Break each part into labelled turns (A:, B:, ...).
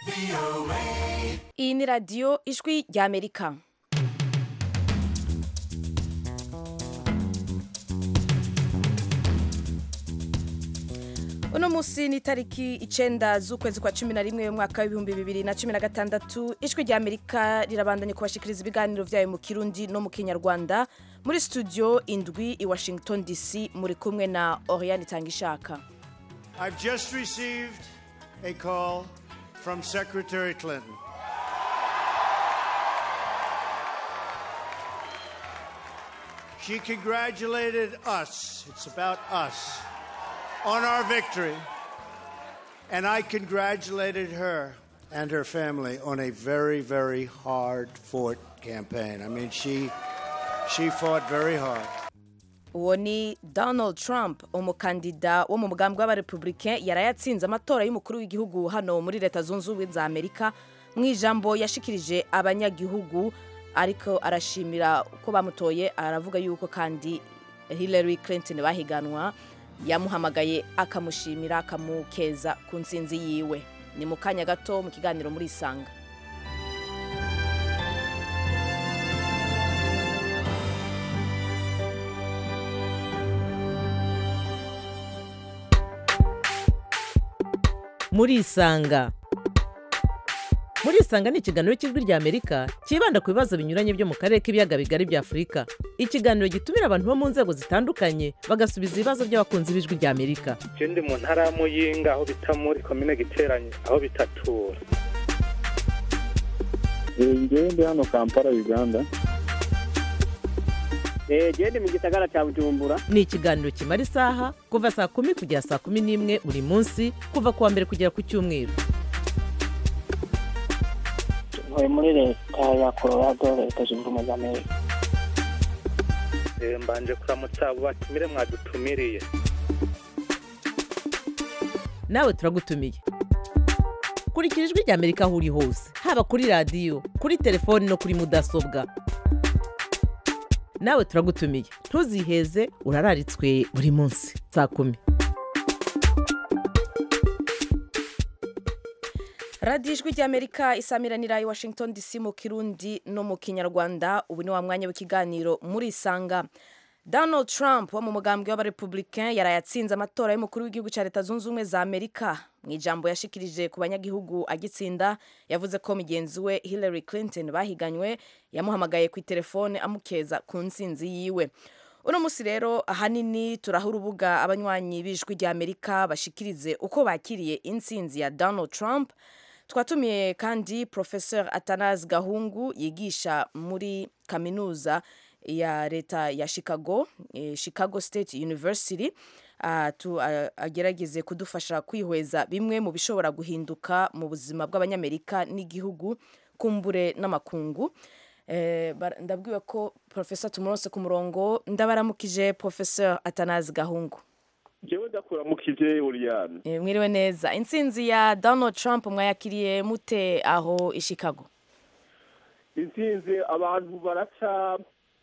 A: iyi ni radiyo ijwi ry'amerika uno munsi ni itariki icenda z'ukwezi kwa cumi na rimwe umwaka w'ibihumbi bibiri na cumi na gatandatu ijwi rya amerika rirabandanya kubashikiriza ibiganiro vyayo mu kirundi no mu kinyarwanda muri studio indwi i washington dc muri kumwe na oriane itangishaka
B: I've just received a call from Secretary Clinton. She congratulated us, it's about us, on our victory. And I congratulated her and her family on a very, very hard fought campaign. I mean, she, she fought very hard.
A: uwo ni donald trump umukandida wo mu mugambi w'abarepublicain yarayatsinze amatora y'umukuru w'igihugu hano muri leta zunze ubumwe za amerika mu ijambo yashikirije abanyagihugu ariko arashimira uko bamutoye aravuga yuko kandi hillary clinton bahiganwa yamuhamagaye akamushimira akamukeza ku nsinzi yiwe ni mu kanya gato mu kiganiro muri isanga
C: murisanga murisanga ni ikiganiro cy'ijwi rya amerika cyibanda ku bibazo binyuranye byo mu karere k'ibiyaga bigari bya afurika ikiganiro gitumira abantu bo mu nzego zitandukanye bagasubiza ibibazo by'abakunzi b'ijwi rya amerika
D: je ndi mu ntara ya muyinga aho bita muri komine giteranye aho bitatura
E: ngewe ndi hano kampala uganda
F: genda mu gisagara cya bujumbura
C: ni ikiganiro kimara isaha kuva saa kumi kugera saa kumi n'imwe buri munsi kuva ku wa mbere kugera ku cyumweru
F: ntuye muri leta ya colorado leta zunze ubumwe za amerika
D: Eh, mbanje kuramutsa abo batumire mwadutumiriye
C: nawe turagutumiye kurikira ijwi rya amerika aho uri hose haba kuri radiyo kuri telefoni no kuri mudasobwa nawe turagutumiye ntuziheze urararitswe buri munsi saa kumi
A: radiyo ijwi ry'amerika isamiranira i washington dc mu kirundi no mu kinyarwanda ubu ni wa mwanya w'ikiganiro muri isanga donald trump wo mu mugambwe w'abarepublicain yarayatsinze amatora y'umukuru w'igihugu cya leta zunze ubumwe za amerika mu ijambo yashikirije ku banyagihugu agitsinda yavuze ko mugenzi we hillary clinton bahiganywe yamuhamagaye ku itelefone amukeza ku ntsinzi yiwe uno munsi rero ahanini turaha urubuga abanywanyi b'ijwi rya amerika bashikirize uko bakiriye intsinzi ya donald trump twatumiye kandi professeur atanas gahungu yigisha muri kaminuza ya leta ya chicago eh, chicago state university uh, tu, uh, agerageze kudufasha kwihweza bimwe mu bishobora guhinduka mu buzima bw'abanyamerika n'igihugu kumbure n'amakungu eh, bara- ndabwiwe ko professeur tumuronse ku murongo ndabaramukije professeur atanazi gahungu
E: ngewe ndakuramukije uriyane
A: Eh, mwiriwe neza intsinzi ya donald trump mwayakiriye mute aho i chicago
E: intsinzi abantu baraca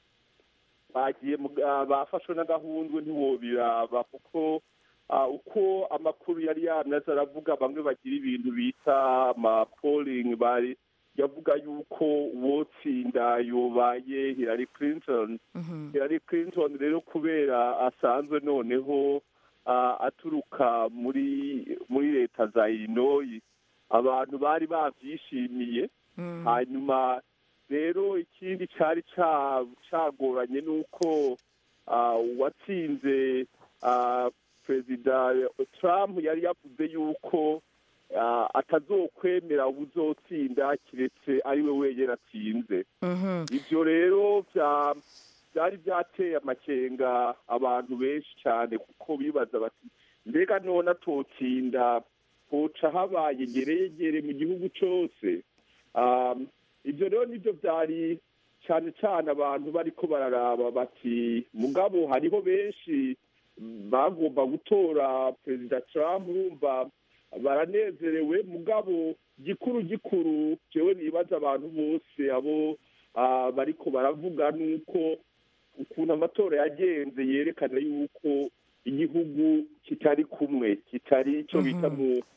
E: bagiye mu- ah, bafashwe n'agahundwe ntiwobiraba kuko ah, uko amakuru yari yameze aravuga bamwe bagira ibintu bita amapoling bari yavuga yuko uwotsinda yobaye hillary clinton hillary clinton rero kubera asanzwe noneho ah, aturuka muri muri leta za illinois abantu bari bavyishimiye hanyuma rero ikindi cyari ca- cagoranye ni uko ah, uwatsinze ah, perezida trump yari yavuze yuko ah, atazokwemera ubuzotsinda kiretse ari we wenyine atsinze
A: Mhm.
E: ivyo rero vya- vyari vyateye amakenga abantu benshi cyane kuko bibaza bati mbega none atotsinda hoca habaye ngereyegere mu gihugu cose Um, ivyo rero nivyo vyari cane cane abantu bariko bararaba bati mugabo hariho benshi bagomba gutora perezida trump urumva baranezerewe mugabo gikuru gikuru jewe nibaza abantu bose abo ah, bariko baravuga nuko ukuntu amatora yagenze yerekana yuko igihugu kitari kumwe kitari icyo bita mu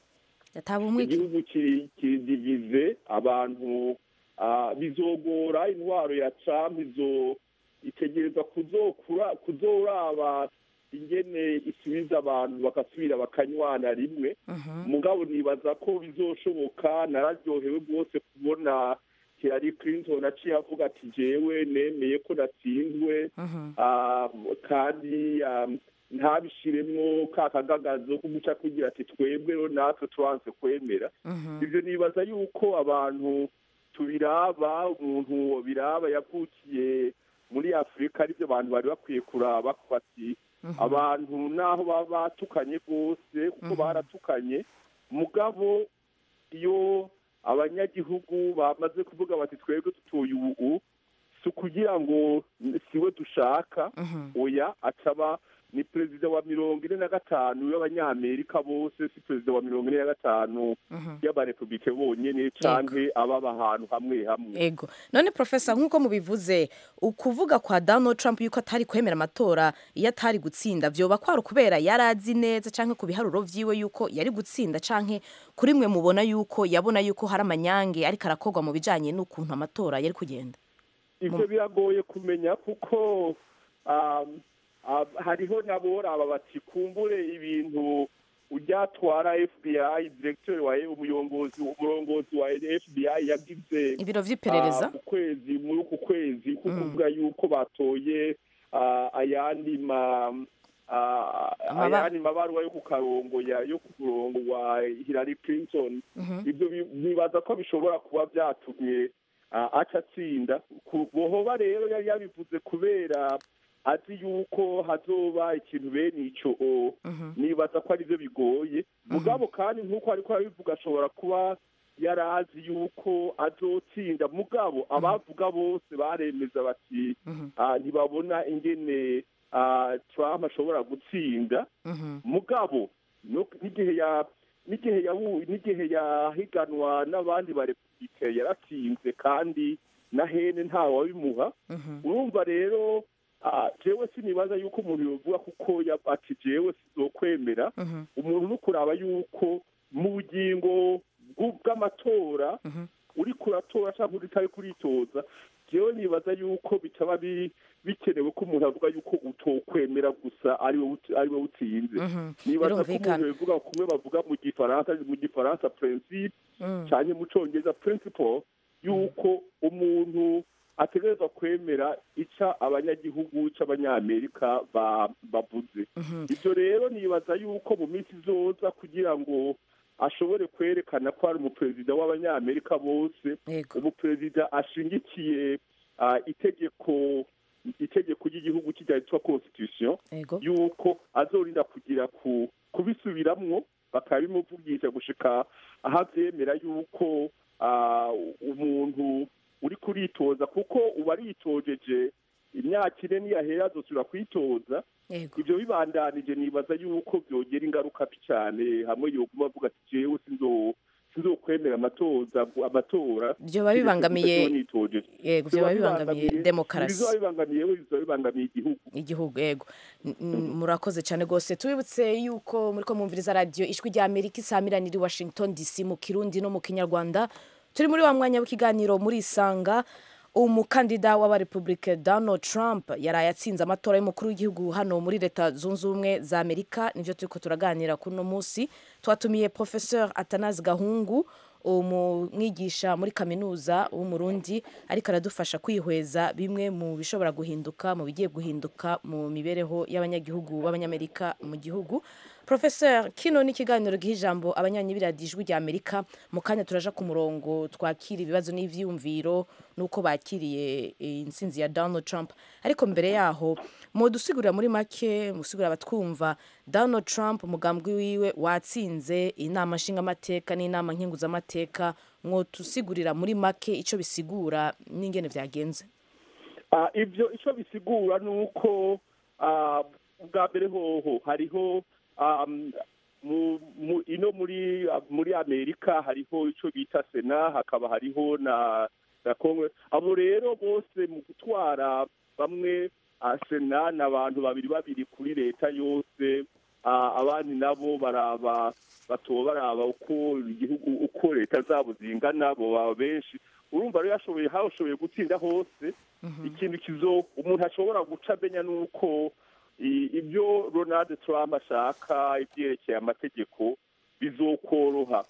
A: yataba umwiki
E: igihugu kiri- kiridivize abantu ah, bizogora intwaro ya trump izo itegereza kuzokura kuzoraba ingene isubiza abantu bagasubira bakanywana rimwe mugabo nibaza ko bizoshoboka nararyohewe rwose kubona Hillary Clinton aciye avuga ati jewe nemeye ko natsinzwe Ah, kandi ah, ntabishiremwo ka kagagazo ko guca kugira ati twebwe rero natwe turanse kwemera ibyo nibaza yuko abantu tubiraba umuntu biraba yavukiye muri afurika aribyo abantu bari bakwiye kuraba ko bati abantu naho baba batukanye rwose kuko baratukanye mugabo iyo abanyagihugu bamaze kuvuga bati twebwe dutuye ubu si ukugira ngo siwe dushaka oya acaba ni perezida wa mirongo ine na gatanu y'abanyamerika bose si perezida wa mirongo ine na gatanu y'abarepublike bonyene canke ababa ahantu hamwe hamwe
A: ego none profesa nk'uko mubivuze ukuvuga kwa donald trump yuko atari kwemera amatora iyo atari gutsinda vyoba kwari ukubera yari azi neza canke ku biharuro vyiwe yuko yari gutsinda canke kuri mwe mubona yuko yabona yuko hari amanyange ariko arakorwa mu bijanye n'ukuntu amatora yari kugenda
E: ivyo biragoye kumenya kuko um, um, hariho n'aboraba bati kumbure ibintu uryatwara fbi directeur wa umuyobozi umurongozi wa fbi yagize
A: ibiro vy'iperereza
E: ah, ku kwezi muri uku kwezi kukuvuga yuko batoye ah, ayandi ma ah,
A: Amaba-
E: ayandi mabaruwa yo ku karongo ya yo ku murongo wa Hillary Clinton ibyo bi- bibaza ko bishobora kuba byatumye ah, aca atsinda Ku- bohoba rero yari yabivuze kubera azi yuko hazoba ikintu bene ico o nibaza ko arivyo bigoye mugabo kandi nk'uko ariko arabivuga ashobora kuba yari azi yuko azotsinda mugabo abavuga bose baremeza bati ah, ntibabona ingene ah, Trump ashobora gutsinda mugabo no- n'igihe ya n'igihe yabu- n'igihe yahiganwa n'abandi barepublike yaratsinze kandi na hene ntawe wabimuha urumva rero ah, jewe sinibaza yuko umuntu yovuga kuko ya- ati jewe sizokwemera umuntu no kuraba yuko mu bugingo bw'u- bw'amatora uri kuratora cyangwa uri utari kuritoza jewe nibaza yuko bitaba bi- bikenewe ko umuntu avuga yuko utokwemera gusa ari wowe ut- ari wowe utsinze nibaza ko
A: birumvikana.
E: umuntu bivuga kumwe bavuga mu gifaransa mu gifaransa principe cyane mu congereza principle yuko umuntu ategerezwa kwemera ica abanyagihugu c'abanyamerika ba- bavuze ibyo rero nibaza yuko mu minsi izoza kugira ngo ashobore kwerekana ko ari umuperezida w'abanyamerika bose
A: Yego.
E: umuperezida ashingikiye ah, itegeko itegeko ry'igihugu kijya yitwa constitution
A: ego
E: yuko azorinda kugira ku kubisubiramwo bakabimuvugisha gushika aho avyemera yuko ah, umuntu uri kuritoza kuko uba aritojeje imyaka ine niyahera azosubira kwitoza
A: yego
E: ivyo bibandanije nibaza yuko vyogera ingaruka mbi cane hamwe yoguma avuga ati jewe sinzo sinzokwemera amatoza amatora
A: Vyoba bibangamiye-
E: nitojeje
A: yego vyoba bibangamiye demokarasi
E: bizoba bibangamiye we bizoba bibangamiye igihugu
A: igihugu yego N- n- murakoze cyane rwose tubibutse yuko muri ko mwumviriza radiyo ijwi rya amerika isamirana i washington dc mu kirundi no mu kinyarwanda turi muri wa mwanya w'ikiganiro muri isanga umukandida w'abarepublike donald trump yaraye atsinze amatora y'umukuru w'igihugu hano muri leta zunze ubumwe za amerika nivyo turiko turaganira kuri uno munsi twatumiye professeur atanazi gahungu umwigisha muri kaminuza w'umurundi ariko aradufasha kwihweza bimwe mu bishobora guhinduka mu bigiye guhinduka mu mibereho y'abanyagihugu b'abanyamerika mu gihugu professeur kino ni ikiganiro giha ijambo abanyanyi b'iradiyo ijwi rya amerika mu kanya turaja ku murongo twakira ibibazo n'ivyiyumviro n'uko bakiriye eh, intsinzi ya donald trump ariko mbere yaho mudusigurira muri make musigurira abatwumva donald trump umugambwe wiwe watsinze inama nshingamateka n'inama nkenguzamateka mwotusigurira muri make ico bisigura n'ingene vyagenze
E: Ah, ivyo ico bisigura ni uko ah, bwa mbere hoho hariho um, mu, mu, ino muri muri amerika hariho ico bita sena hakaba hariho na na congress abo rero bose mu gutwara bamwe ah, sena ni abantu babiri babiri kuri leta yose ah, abandi nabo baraba batoba baraba uko igihugu uko leta zabo zingana bo baba benshi urumva rero yashoboye hashoboye gutsinda hose ikintu kizo umuntu ashobora guca amenya nuko i- ibyo Donald Trump ashaka ibyerekeye amategeko bizokoroha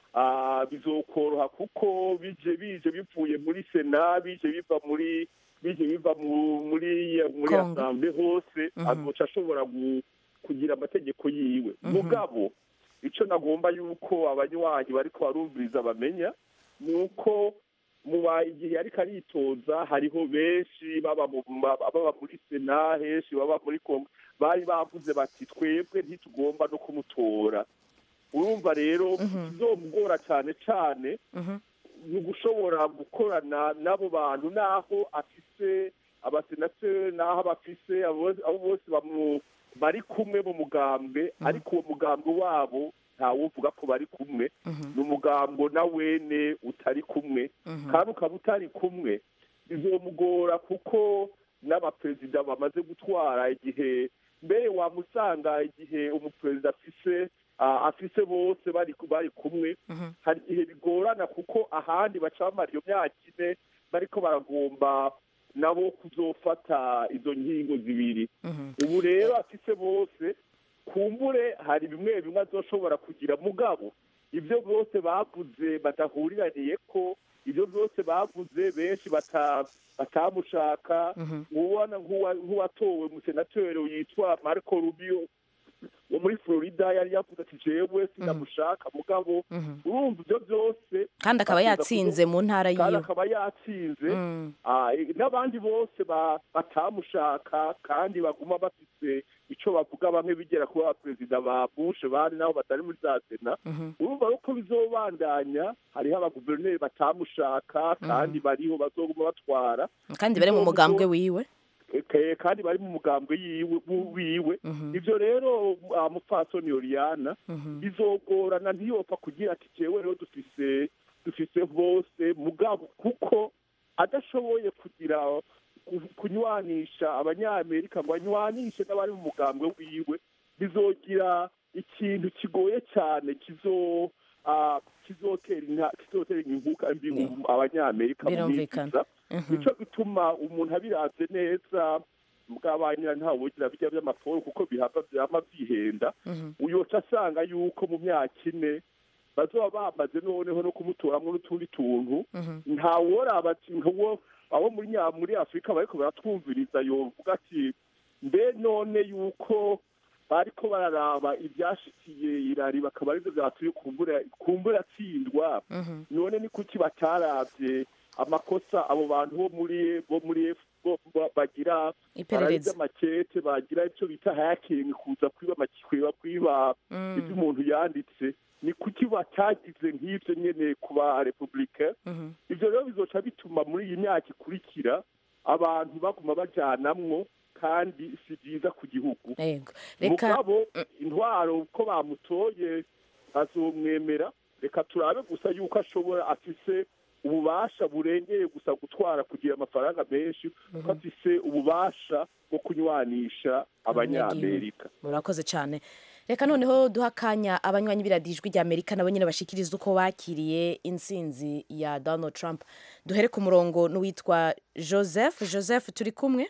E: Ah, bizokoroha kuko bije bije bivuye muri sena bije biva muri bije biva mu- muri muri
A: Congo.
E: asamble hose
A: Mhm.
E: azoca ashobora gu- kugira amategeko yiwe mugabo icyo nagomba yuko abanywanyi bariko barumviriza bamenya ni uko muba igihe ariko aritoza hariho benshi baba mu ma- baba muri sena henshi baba muri kongo bari bavuze bati twebwe ntitugomba no kumutora urumva rero bizomugora cyane cyane
A: Mhm.
E: ni ugushobora gukorana n'abo bantu n'aho afise abasenateri n'aho abafise abo abo bose bamu- bari kumwe mu mugambi ariko uwo mugambi wabo ntawuvuga ko bari kumwe ni umugambo na wene utari kumwe kandi ukaba utari kumwe bizomugora kuko n'abaperezida bamaze gutwara igihe mbere wamusanga igihe umuperezida afise ah, afise bose bari bari kumwe hari igihe bigorana kuko ahandi baca bamara iyo myaka ine bariko baragomba nabo kuzofata izo nkingo zibiri ubu rero afise bose kumbure hari bimwe bimwe azoshobora kugira mugabo ibyo byose bavuze badahuriraniye ko ibyo byose bavuze benshi bata- batamushaka ubona nk'uwa- nk'uwatowe umusenateri yitwa marco rubio wo muri florida yari yavuze ati jewe sinamushaka mugabo urumva ibyo byose
A: kandi akaba
E: bakuza
A: yatsinze mu ntara
E: kandi
A: yiwe
E: akaba yatsinze
A: Mm.
E: Ah, eh, n'abandi bose ba- batamushaka kandi baguma bafite icyo bavuga bamwe bigera kuba perezida ba bushe bari nabo batari muri za sena urumva rero ko bizobandanya hariho abaguverineri batamushaka kandi bariho bazoguma batwara
A: kandi bari mu mugambwe wiwe
E: Eh, kandi bari mu mugambwe yiwe wu- wiwe ivyo rero ah, mupfasoni Oriana bizogorana ntiyopfa kugira ati jewe rero dufise dufise bose mugabo kuko adashoboye kugira ku- kunywanisha abanyamerika ngo anywanishe n'abari mu mugambwe wiwe bizogira ikintu kigoye cyane kizo ah, kizotera inka- kizotera inkuka mbi mu abanyamerika mu minsi
A: Birumvikana.
E: iza. nico gituma umuntu abiravye neza bw'abanyira ntawe ugira bijya by'amaporo kuko bihava vyama vyihenda uyoca asanga yuko mu myaka ine bazoba bamaze noneho no kumutoramwo n'utundi tuntu ntaworaba ati nkuwo abo muri nya muri afurika bariko baratwumviriza yovuga ati mbe none yuko bariko bararaba ivyashikiye irari bakaba arivyo vyatuye kumbura kumbura atsindwa none ni kuki bataravye amakosa abo bantu bo muri bo muri F- bo- bo- bagira
A: Iperereza.
E: amakete bagira icyo bita hayakingi kuza kwiba amakwiba kwiba ibyo umuntu yanditse ni kuki batagize nk'ibyo nyene ku ba republika ivyo rero bizoca bituma muri iyi myaka ikurikira abantu baguma bajanamwo kandi si byiza ku gihugu
A: yego reka
E: mugabo intwaro uko bamutoye bazomwemera reka turabe gusa yuko ashobora afise ububasha burengeye gusa gutwara kugira amafaranga menshi kuko afise ububasha bwo kunywanisha abanyamerika
A: murakoze cyane reka noneho duha akanya abanywanyi b'iradijwi rya amerika nabo nyine bashikiriza uko bakiriye intsinzi ya donald trump duhere ku murongo n'uwitwa joseph joseph turi kumwe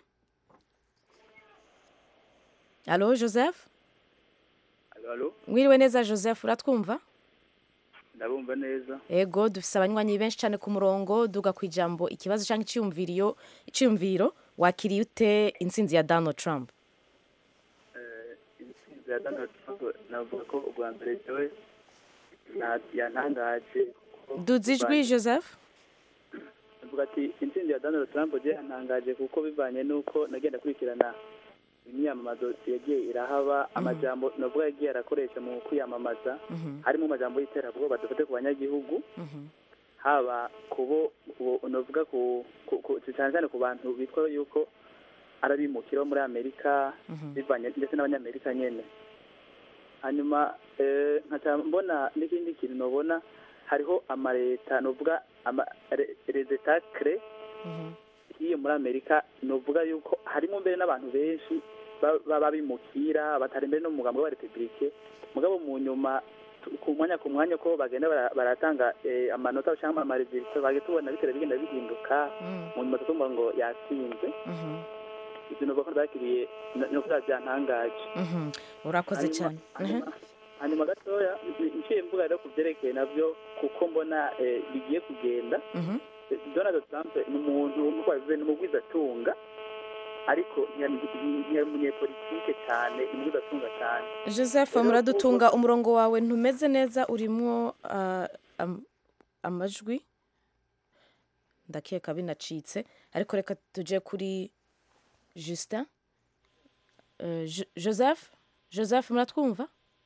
A: alo joseph
G: Alo,
A: mwiriwe neza joseph uratwumva
G: ndabumva neza.
A: ego dufise abanywanyi benshi cyane ku murongo duga ku ijambo ikibazo cyangwa icyiyumviro icyiyumviro wakiriye ute intsinzi ya donald trump
G: Eh, intsinzi ya Donald Trump navuga ko ubwa mbere jewe na- yantangaje. kuko
A: duza ijwi
G: bivanye-
A: joseph
G: Navuga ati intsinzi ya Donald Trump je yantangaje kuko bivanye n'uko nagenda kurikirana imyamamazo yagiye irahaba amajambo navuga yagiye arakoresha mu kwiyamamaza harimo amajambo y'iterabwoba dufate ku banyagihugu haba kubo ubu navuga ku ku- ku- cyane cyane ku bantu bitwa yuko ari abimukira bo muri amerika bivanye ndetse n'abanyamerika nyene hanyuma eh, nkaca mbona n'ikindi kintu nobona hariho amaleta novuga ama re- les etats cre hiyo muri amerika novuga yuko harimo mbere n'abantu benshi ba- baba bimukira batari imbere n'umugambi wa repubulike mugabo mu nyuma tu- ku mwanya ku mwanya ko bagenda bara- baratanga eh, amanota cyangwa amaresulta bagenda tubona bitera bigenda bihinduka
A: Mm,
G: mu nyuma tukumva ngo yatsinze
A: mhm,
G: ibyo nuvuga ko bakiriye no kuba byantangaje
A: mhm. urakoze
G: Hanyuma-
A: cyane Mhm.
G: hanyuma- hanyuma gatoya nciye mvuga rero ku byerekeye nabyo kuko mbona eh, bigiye kugenda
A: Mhm.
G: Eh, donald trump ni umuntu nk'uko babivuze ni umugwizatunga ariko ntiyari umunyepolitike cyane umugwizatunga cyane
A: joseph
G: Rero
A: muradutunga umurongo wawe ntumeze neza urimo ah, am- amajwi ndakeka binacitse ariko reka tujye kuri justin Eh, Jo- joseph joseph muratwumva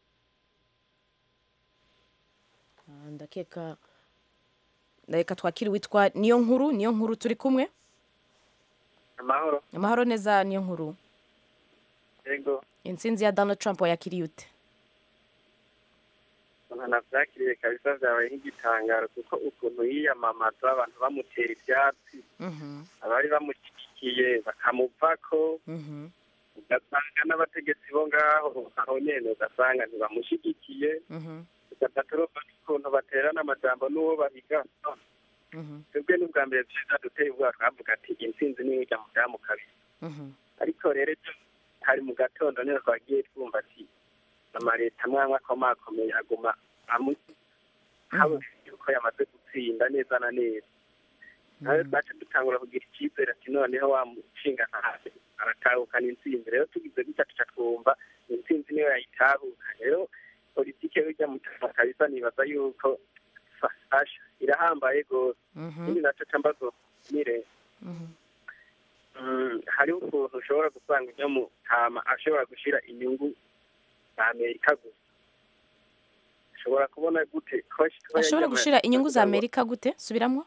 A: Ah, ndakeka reka twakire witwa niyo nkuru niyo nkuru turi kumwe
H: amahoro
A: amahoro neza niyo nkuru
H: yego
A: intsinzi ya donald trump wayakiriye ute
H: umuntu nabyakiriye kabisa byabaye nk'igitangaro kuko ukuntu yiyamamaza abantu bamutera ibyatsi
A: Mhm,
H: abari bamushyigikiye bakamupfako
A: mhm,
H: ugasanga n'abategetsi bo ngaho aho nyene ugasanga ntibamushyigikiye
A: mhm,
H: ugatatu urumva n'ukuntu baterana amajambo n'uwo bahiga
A: mhm,
H: twebwe n'ubwa mbere vyiza duteye ubwoba twavuga ati intsinzi niyo ijya mu byamu kabiri
A: mhm,
H: ariko rero ejo hari mu gatondo niyo twagiye twumva ati amaleta amwe akomakomeye aguma amuzi habona yuko yamaze gutsinda neza na neza nawe twace dutangura kugira icyizere ati noneho wa mushinga ntahe aratahukana intsinzi rero tugize gutya tuca twumva intsinzi niyo yayitahuka rero politike y'ujya mu cyama kabisa nibaza yuko fasha irahambaye rwose
A: mhm,
H: ikindi naco ca mbazo nire
A: mhm.
H: Mm, hariho ukuntu ushobora gusanga ujya mu hama ashobora gushyira inyungu za amerika gusa ashobora kubona gute ko ko
A: ashobora
H: yajya mu-
A: gushira inyungu za
H: kugira ngo
A: amerika gute subiramo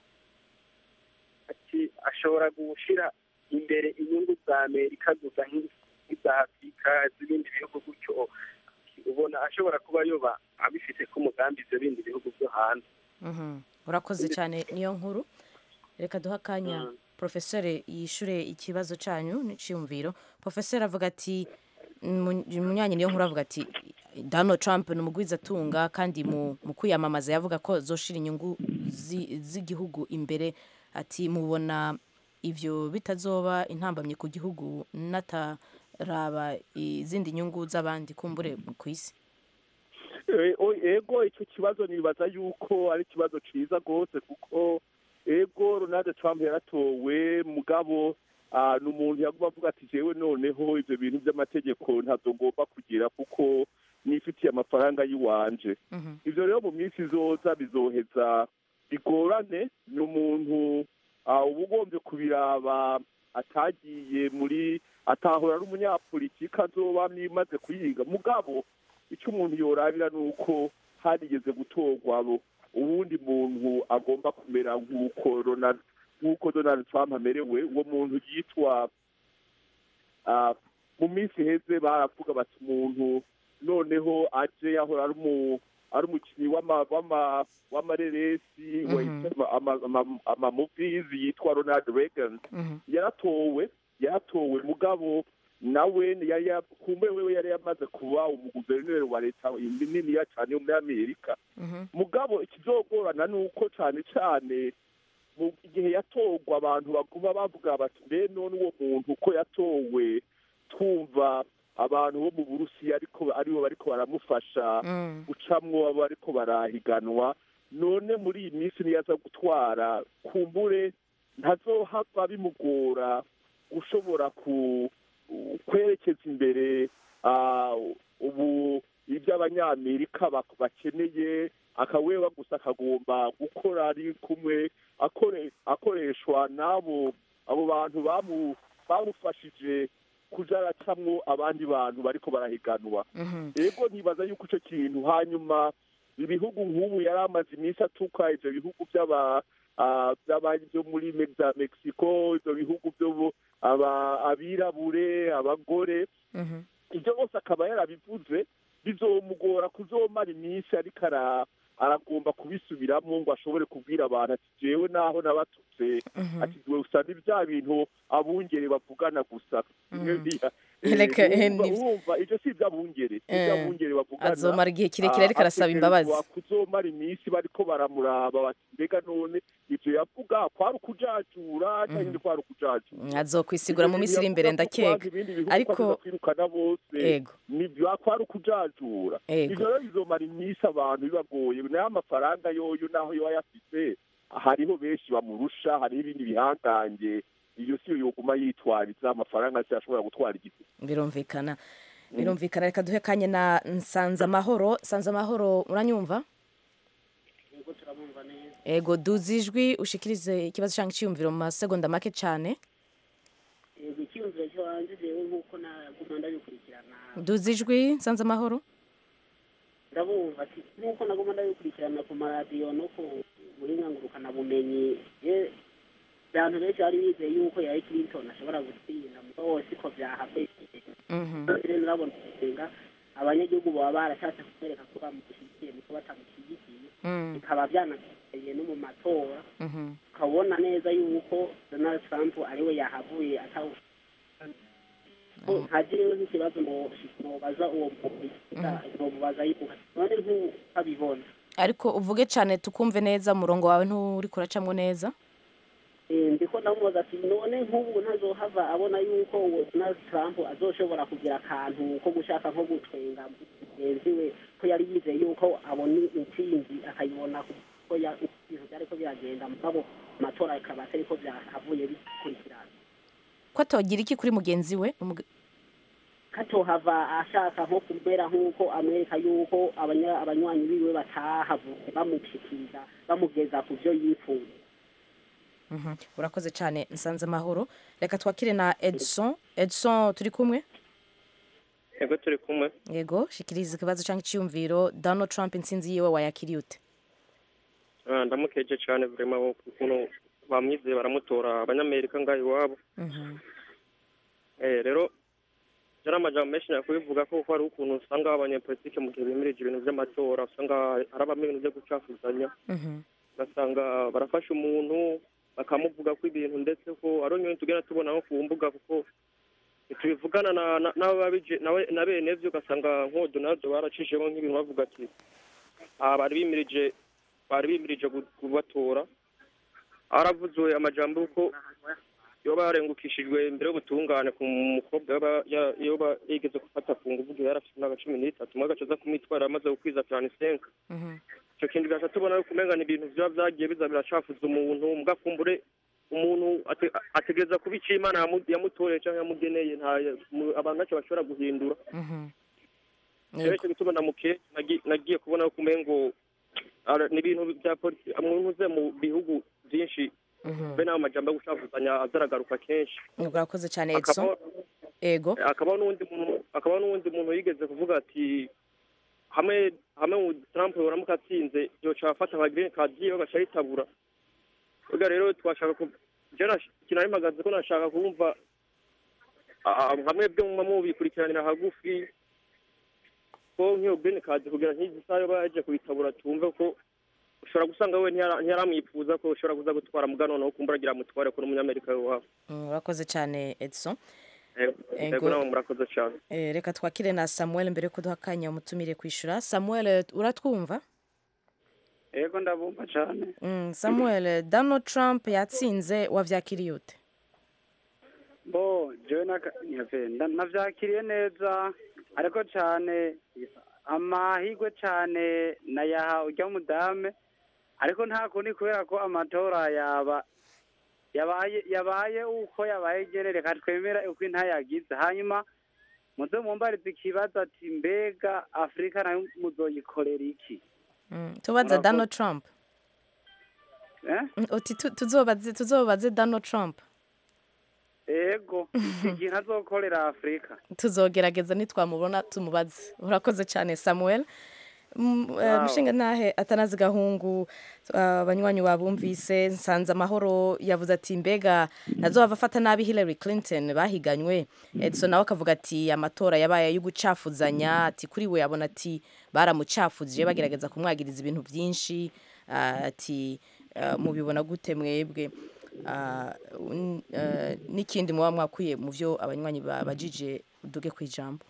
H: ati ashobora gushyira imbere inyungu za amerika gusa nk'i- nk'iza afurika z'ibindi bihugu gutyo ubona ashobora kuba yoba abifite ko umugambi ibyo bindi bihugu byo hanze
A: Mhm. urakoze cyane niyo nkuru reka duha akanya
H: Mm.
A: porofeseri yishure ikibazo cyanyu n'iciyumviro porofeseri avuga ati mu- munyanyi niyo nkuru avuga ati donald trump ni umugwizatunga kandi mu mu kwiyamamaza yavuga ko zoshira inyungu zi- z'igihugu imbere ati mubona ivyo bitazoba intambamye ku gihugu nataraba izindi nyungu z'abandi kumbure ku isi
E: Eh, o- ego icyo kibazo nibaza yuko ari ikibazo cyiza rwose kuko ego ronald trump yaratowe mugabo ah, ni umuntu yaguma avuga ati jewe noneho ibyo bintu by'amategeko ntabwo ngomba kugira kuko nifitiye amafaranga y'iwanje
A: Mhm.
E: ibyo rero mu minsi izoza bizoheza bigorane ni umuntu ah, uba ugombye kubiraba atagiye muri atahora ari umunyapolitiki azoba nimaze kuyiga mugabo icyo umuntu yorabira ni uko harigeze gutorwa abo uwundi muntu agomba kumera nk'uko Ronald nk'uko Donald Trump amerewe uwo muntu yitwa ah, mu minsi iheze baravuga bati umuntu noneho aje yahora ari umu ari umukinnyi w'ama- w'ama- w'amareresi
A: Mhm.
E: ama- ama- amamuvizi yitwa Ronald Reagan
A: Mhm.
E: yaratowe yaratowe mugabo nawe yari ya- kumbe wewe yari yamaze kuba umuguverineri wa leta niniya cyane yo muri amerika
A: Mhm.
E: mugabo ikizogorana ni uko cyane cyane mu gihe yatorwa abantu baguma bavuga bati mbe none uwo muntu ko yatowe twumva abantu bo mu burusiya ariko aribo bariko baramufasha
A: Mm.
E: gucamwo abo ariko barahiganwa none muri iyi minsi niyo aza gutwara kumbure ntazohava bimugora gushobora ku kwerekeza imbere ah, ubu ibyo abanyamerika bak- bakeneye akaweba gusa akagomba gukora ari kumwe akore- akoreshwa n'abo abo bantu bamu- bamufashije kuja aracamwo abandi bantu bariko barahiganwa
A: Mhm.
E: ego ntibaza yuko icyo kintu hanyuma ibihugu nk'ubu yari amaze iminsi atuka ibyo bihugu by'aba ah, by'aba- byo muri Me- za mexico ibyo bihugu byo bu- aba- abirabure abagore
A: Mhm.
E: ibyo bose akaba yarabivuze bizomugora kuzomara iminsi ariko ara- aragomba kubisubiramo ngo ashobore kubwira abantu ati jewe naho nabatutse ati we usanga bya bintu abungere bavugana gusa Bimwe bya- eh,
A: Reka, eh,
E: urumva-
A: ni-
E: urumva ivyo si ivy'abungere si
A: Eh,
E: ivy'abungere bavugana
A: azomara igihe kirekire ariko
E: Ah,
A: arasaba imbabazi.
E: ategerezwa kuzomara iminsi bariko baramuraba bati mbega none ivyo yavuga kwari ukujajura canke kwari ukujajura
A: azokwisigura mu minsi iri imbere ndakeka ariko
E: kwirukana bose
A: Ego.
E: nibyo kwari ukujajura
A: Ego.
E: ivyo rero bizomara iminsi abantu bibagoye nayo amafaranga yoyo naho yoba yafise hariho benshi bamurusha hariho ibindi bihangange iyo siyo yoguma yitwariza amafaranga se ashobora gutwara igiti
A: birumvikana birumvikana reka duhe kanya na nsanze amahoro nsanze amahoro uranyumva ego duzi ijwi ushikirize ikibazo cyangwa icyiyumviro mu masegonda make cyane
I: yego icyiyumviro cyo hanze jewe nk'uko naguma ndabikurikirana
A: duzi ijwi nsanze amahoro
I: ndabumva ati nk'uko naguma ndabikurikirana ku maradiyo no ku burenganguruka bumenyi ye abantu benshi bari bizeye yuko Hillary Clinton ashobora gutsinda mugabo siko byahabaye rero urabona usenga abanyagihugu baba barashatse kumwereka ko bamushyigikiye niko batamushyigikiye bikaba byanateye no mu matora ukabona neza yuko Donald Trump ariwe yahavuye atawu ntagirewe nk'ikibazo ngo mubaza uwo muntu mubaza yibuka none nk'ubu abibona
A: ariko uvuge cyane tukumve neza umurongo wawe nturi kuracamo neza
I: Eh, ndiko ndamubaza ati none nk'ubu ntazohava abona yuko uwo Donald Trump azoshobora kugira akantu ko gushaka nko gutwenga mugenzi we ko yari yizeye yuko abona intsinzi akayibona ko ya- ibintu byariko biragenda mugabo amatora akaba atariko byahavuye bikurikirana
A: ko atogira iki kuri mugenzi we Umug-
I: katohava ashaka nko kumera nk'uko amwereka yuko abanya- abanywanyi biwe batahavuye bamushikiriza bamugeza ku byo yifuza
A: Mhm. urakoze cyane nsanze amahoro reka twakire na edson edson turi kumwe
J: yego turi kumwe
A: yego shikiriza ikibazo cyangwa icyiyumviro donald trump intsinzi yiwe wayakiriye ute
J: Ah, ndamukeje cyane vrema ukuntu bamwizeye baramutora abanyamerika ngaho iwabo Eh, rero yari amajambo menshi nakubivuga ko hari ukuntu usanga abanyepolitike mu gihe bimirije ibintu by'amatora usanga harabamo ibintu byo gucafuzanya ugasanga barafasha umuntu bakamuvuga ko ibintu ndetse ko ari nyine tugenda tubona nko ku mbuga kuko tubivugana na na- n'ababije- nawe- na bene byo ugasanga nk'uwo donaldo baracishemo nk'ibintu bavuga ati aha bari bimirije bari bimirije gu- kubatora haravuzwe amajambo y'uko yoba yarengukishijwe imbere y'ubutungane ku mukobwa yoba ya- yoba yigeze gufata ku nguvu igihe yari afite imyaka cumi n'itatu umwe agaca aza kumwitwara amaze gukwiza cyane isenka icyo kintu gaca tubona yuko umenga ni ibintu biba byagiye biza biracafuza umuntu mugakumbure umuntu ate- ategereza kuba icyo imana yamu- yamutoreye cyangwa yamugeneye nta mu- abantu ntacyo bashobora guhindura rero icyo gituma namuke nagi- nagiye kubona yuko umengo ara- ni ibintu bya polisi umuntu uze mu bihugu byinshi be n'ayo majambo yo gucafuzanya azaragaruka kenshi
A: urakoze cyane edson
J: Akaba-
A: ego
J: akabaho n'uwundi muntu akabaho n'uwundi muntu yigeze kuvuga ati hamwe hamwe mu Trump yoramuka atsinze yoca afata nka green card yiwe agaca yitabura ubwo rero twashaka ku je nash- kinari mpagaze ko nashaka kumva ah, hamwe byo muba mubikurikiranira hagufi ko nk'iyo green card kugira nk'izi saha yoba yaje kuyitabura tumve ko ushobora gusanga we ntiyara- ntiyaramwifuza ko ushobora kuza gutwara muga noneho kumbura agira amutware ko n'umunyamerika w'iwabo
A: Mm, urakoze cyane edson
J: Ego,
A: Ego.
J: ego nawe murakoze cyane
A: Eh, reka twakire na samuel mbere yo kuduha akanya umutumire kwishyura samuel eh, uratwumva
K: yego ndabumva cyane
A: Mm, samuel eh, donald trump yatsinze wavyakiriye ute
K: bo jewe naka- nyave, nda- navyakiriye neza ariko cyane amahirwe cyane nayaha ujya mudame ariko nta kundi kubera ko amatora yaba yabaye yabaye uko yabaye gere reka twemera uko intayagize hanyuma muze mumbarize ikibazo ati mbega afurika nayo muzoyikorera iki
A: Mm, tubaze
K: Murakoze.
A: donald trump
K: eh?
A: Mm, uti tu- tuzobaze tuzobaze donald trump
K: ego ikintu azokorera afurika
A: tuzogerageza nitwamubona tumubaze urakoze cyane samuel Mm, eh,
L: Wow.
A: mushinga ntahe atanazi gahungu ah, abanywanyi babumvise nsanze amahoro yavuze ati mbega ntazohava afata nabi Hillary Clinton bahiganywe Edson nawe akavuga ati amatora yabaye ayo gucafuzanya ati kuri we abona ati baramucafuzije bagerageza kumwagiriza ibintu byinshi ah, ati ah, mubibona gute mwebwe Ah, un- eh, n'ikindi muba mwakwiye mu byo abanywanyi babajije uduge ku ijambo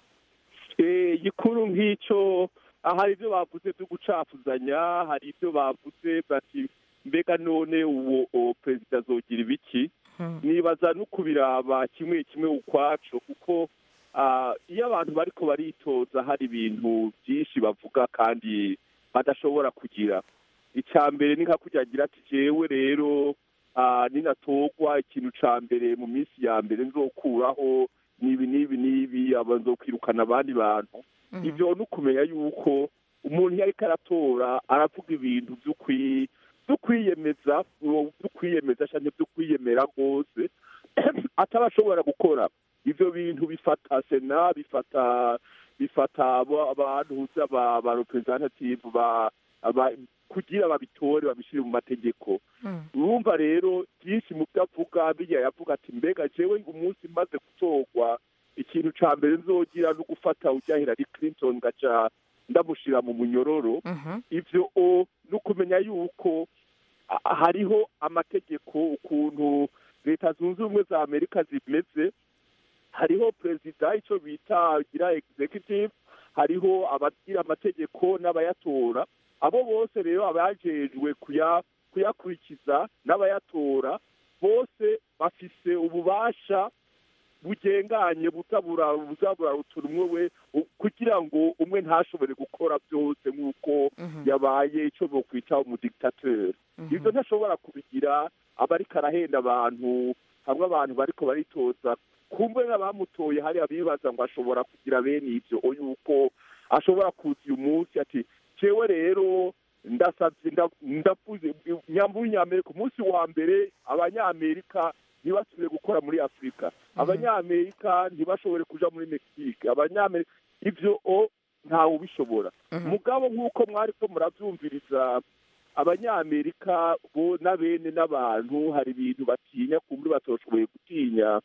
E: Eh, igikuru nk'icyo ah, hari ibyo bavuze byo gucafuzanya hari ibyo bavuze bati mbega none uwo uwo perezida azogira ibiki nibaza no kubiraba kimwe kimwe ukwaco kuko ah, iyo abantu bariko baritoza hari ibintu byinshi bavuga kandi badashobora kugira icya mbere ni nka kurya agira ati jewe rero ah, ninatogwa ikintu ca mbere mu minsi ya mbere nzokuraho nibi nibi nibi aba nzokwirukana abandi bantu ivyo ni ukumenya yuko umuntu iyo ariko aratora aravuga ibintu vy'ukwi byo kwiyemeza byo kwiyemeza cyane byo kwiyemera rwose ataba ashobora gukora ivyo bintu bifata sena bifata bifata abo- abantu uzi aba ba representative ba aba- kugira babitore babishire mu mategeko urumva rero byinshi mu byo avuga bijya yavuga ati mbega jewe umunsi maze gutorwa ikintu ca mbere nzogira no gufata ujya Hillary Clinton ngaca ndamushira mu munyororo ivyo o ni ukumenya yuko a- hariho amategeko ukuntu leta zunze ubumwe za amerika zimeze hariho perezida icyo bita gira executive hariho abagira amategeko n'abayatora abo bose rero abajejwe kuya kuyakurikiza n'abayatora bose bafise ububasha bugenganye buzabura buzabura utuntu umwe we u- kugira ngo umwe ntashobore gukora byose nk'uko yabaye icyo bokwita umudiktateri ibyo ntashobora kubigira aba ariko arahenda abantu hamwe abantu bariko baritoza kumbe n'abamutoye hari abibaza ngo ashobora kugira bene ibyo o yuko ashobora kuza uyu munsi ati jewe rero ndasavye nda- ndavuze nyambu w'inyamerika umunsi wa mbere abanyamerika ntibasubire gukora muri afurika abanyamerika ntibashobore kuja muri mexique abanyamerika ivyo o ntawe ubishobora mugabo nk'uko mwari ko muravyumviriza abanyamerika bo n'abene n'abantu hari ibintu batinya kumbe batoshoboye gutinya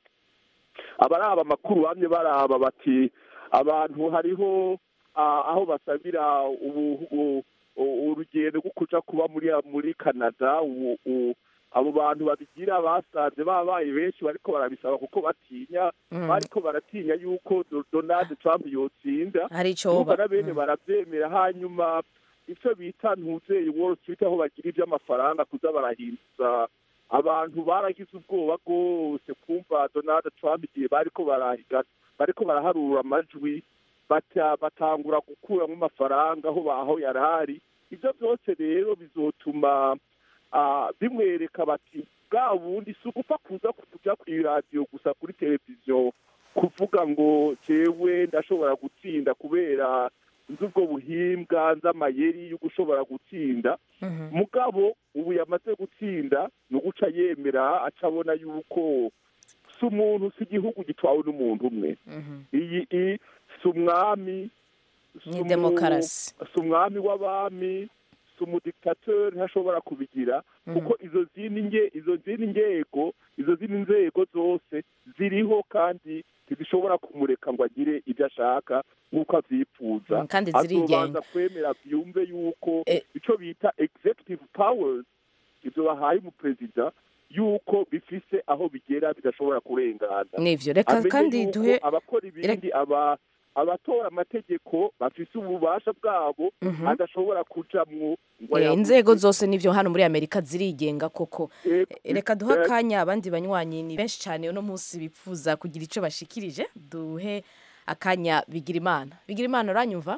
E: abaraba amakuru bamye baraba bati abantu hariho ah, aho basabira ubu- u- u- urugendo rwo kuja kuba muri muri canada ubu- u- abo bantu babigira basanze babaye benshi bariko barabisaba kuko batinya
A: Mm.
E: bariko baratinya yuko Do- donald trump yotsinda
A: Hari ico
E: Urumva
A: ba-
E: na bene
A: mm.
E: baravyemera hanyuma ivyo bita ntuzeye wall street aho bagira ivy'amafaranga kuza barahinduza abantu baragize ubwoba rwose kumva donald trump igihe bariko barahiga bariko baraharura amajwi bata- batangura gukuramo amafaranga aho baho yari ari ivyo byose rero bizotuma ah, bimwereka bati bwa bundi si ugupfa kuza kuja kw'iradiyo gusa kuri televiziyo kuvuga ngo jewe ndashobora gutsinda kubera nzi ubwo buhimbwa nzi amayeri yo gushobora gutsinda mugabo ubu yamaze gutsinda ni uguca yemera aca abona yuko si umuntu si igihugu gitwawe n'umuntu umwe iyi i si umwami si
A: Ni
E: umu-
A: demokarasi.
E: si umwami w'abami si umudiktateri ntashobora kubigira kuko izo zindi nge izo zindi ngego izo zindi nzego zose ziriho kandi ntizishobora kumureka ngo agire ibyo ashaka nk'uko avyifuza
A: Mm, kandi zirigenga.
E: azobanza kwemera byumve yuko ico bita executive powers ivyo bahaye umuperezida yuko bifise aho bigera bidashobora kurengana
A: Nivyo, reka
E: Amenye
A: kandi
E: yuko
A: duhe-
E: abakora ibindi aba abatora amategeko bafise ububasha bwabo
A: Mhm.
E: adashobora kujamwo ngo
A: Eh,
E: ayavuge.
A: inzego zose nivyo hano muri amerika zirigenga koko
E: Eh,
A: Eh, reka duhe
E: eh,
A: akanya abandi banywanyi ni benshi cyane uno munsi bipfuza kugira ico bashikirije duhe akanya bigira imana bigira imana uranyumva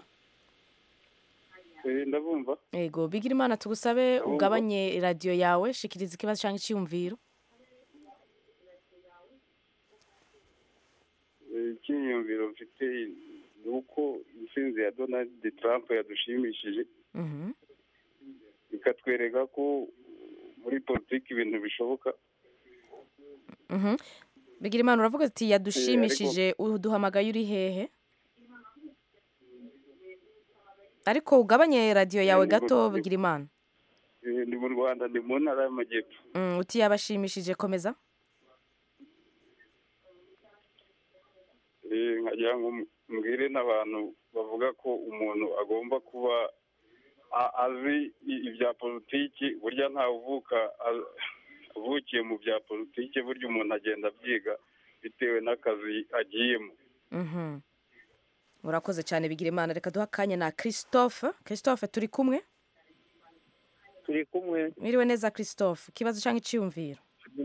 K: Eh, ndabumva
A: ego bigira imana tugusabe
K: Ndabumva.
A: ugabanye radiyo yawe shikiriza ikibazo cyangwa icyiyumviro
K: Eh, icyiyumviro mfite ni uko intsinzi ya donald trump yadushimishije
A: Mhm.
K: ikatwereka ko muri politiki ibintu bishoboka
A: Mhm. bigira imana uravuga ati yadushimishije uduhamagaye uri hehe ariko ugabanye radiyo yawe
L: Eh,
A: gato
L: ngo-
A: bigira imana
L: Eh, ndi mu rwanda ndi mu ntara y'amajyepfo
A: Mm, uti yabashimishije komeza
L: Eh, nkagira ngo mbwire n'abantu bavuga ko umuntu agomba kuba a- azi i- ibya politiki burya ntawe uvuka a- avukiye mu bya politiki burya umuntu agenda abyiga bitewe n'akazi agiyemo
A: Mhm. urakoze cyane bigira imana reka duha akanya na christophe christophe turi kumwe
M: turi kumwe
A: mwiriwe neza christophe ikibazo cyangwa icyiyumviro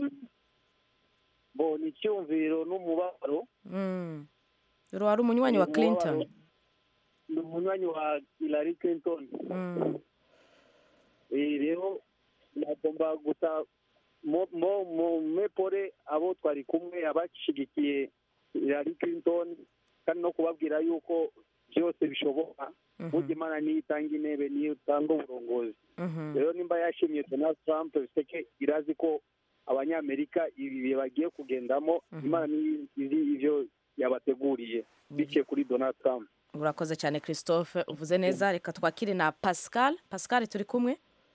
M: bo ni icyumviro n'umubabaro
A: Mm. uru wari umunywanyi wa clinton
M: ni umunywanyi wa hillary clinton
A: Mm.
M: Eh, rero nagomba gusa mo mo mo mepore abo twari kumwe abashyigikiye hillary clinton kandi no kubabwira yuko byose bishoboka burya imana niyo itanga intebe niyo itanga uburongozi
A: Mhm.
M: rero nimba yashimye donald trump biseke irazi ko abanyamerika ibi bihe bagiye kugendamo imana niyo izi ibyo yabateguriye biciye kuri donald trump
A: urakoze cyane christophe uvuze neza reka twakire na pascal pascal turi kumwe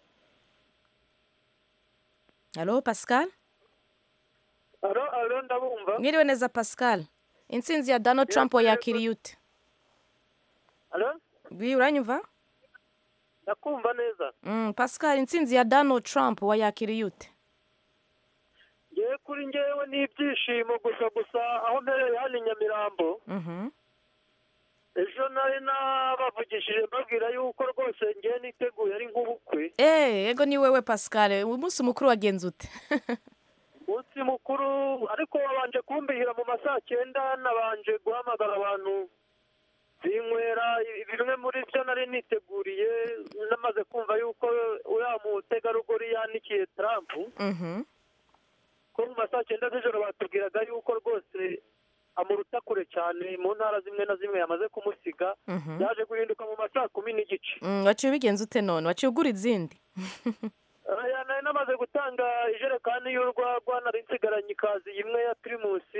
A: halo pascal
N: alo alo ndabumva
A: mwiriwe neza pascal intsinzi ya donald trump yakiriye ute
N: alo
A: wi uranyumva
N: ndakumva neza
A: Mm, pascal intsinzi ya donald trump wayakiriye ute
N: ngewe kuri ngewe ni ibyishimo gusa gusa aho mpereye hano i nyamirambo
A: Mhm.
N: ejo nari nabavugishije mbabwira yuko rwose ngewe niteguye ari nk'ubukwe
A: Eh, yego ni wewe pascal umunsi mukuru wagenze ute
N: umunsi mukuru ariko wabanje kumbihira mu ma saa cyenda nabanje guhamagara abantu binywera bimwe muri byo nari niteguriye namaze kumva yuko uriya mutegarugori yanikiye Trump
A: Mhm.
N: ko mu ma saa cyenda z'ijoro batubwiraga yuko rwose amuruta kure cyane mu ntara zimwe na zimwe yamaze kumusiga
A: Mhm.
N: yaje guhinduka mu ma saa kumi n'igice
A: Mm, waciye ubigenza ute none waciye ugura izindi
N: Aya, nari namaze gutanga ijerekani y'urwagwa nari nsigaranye ikazi imwe ya pirimusi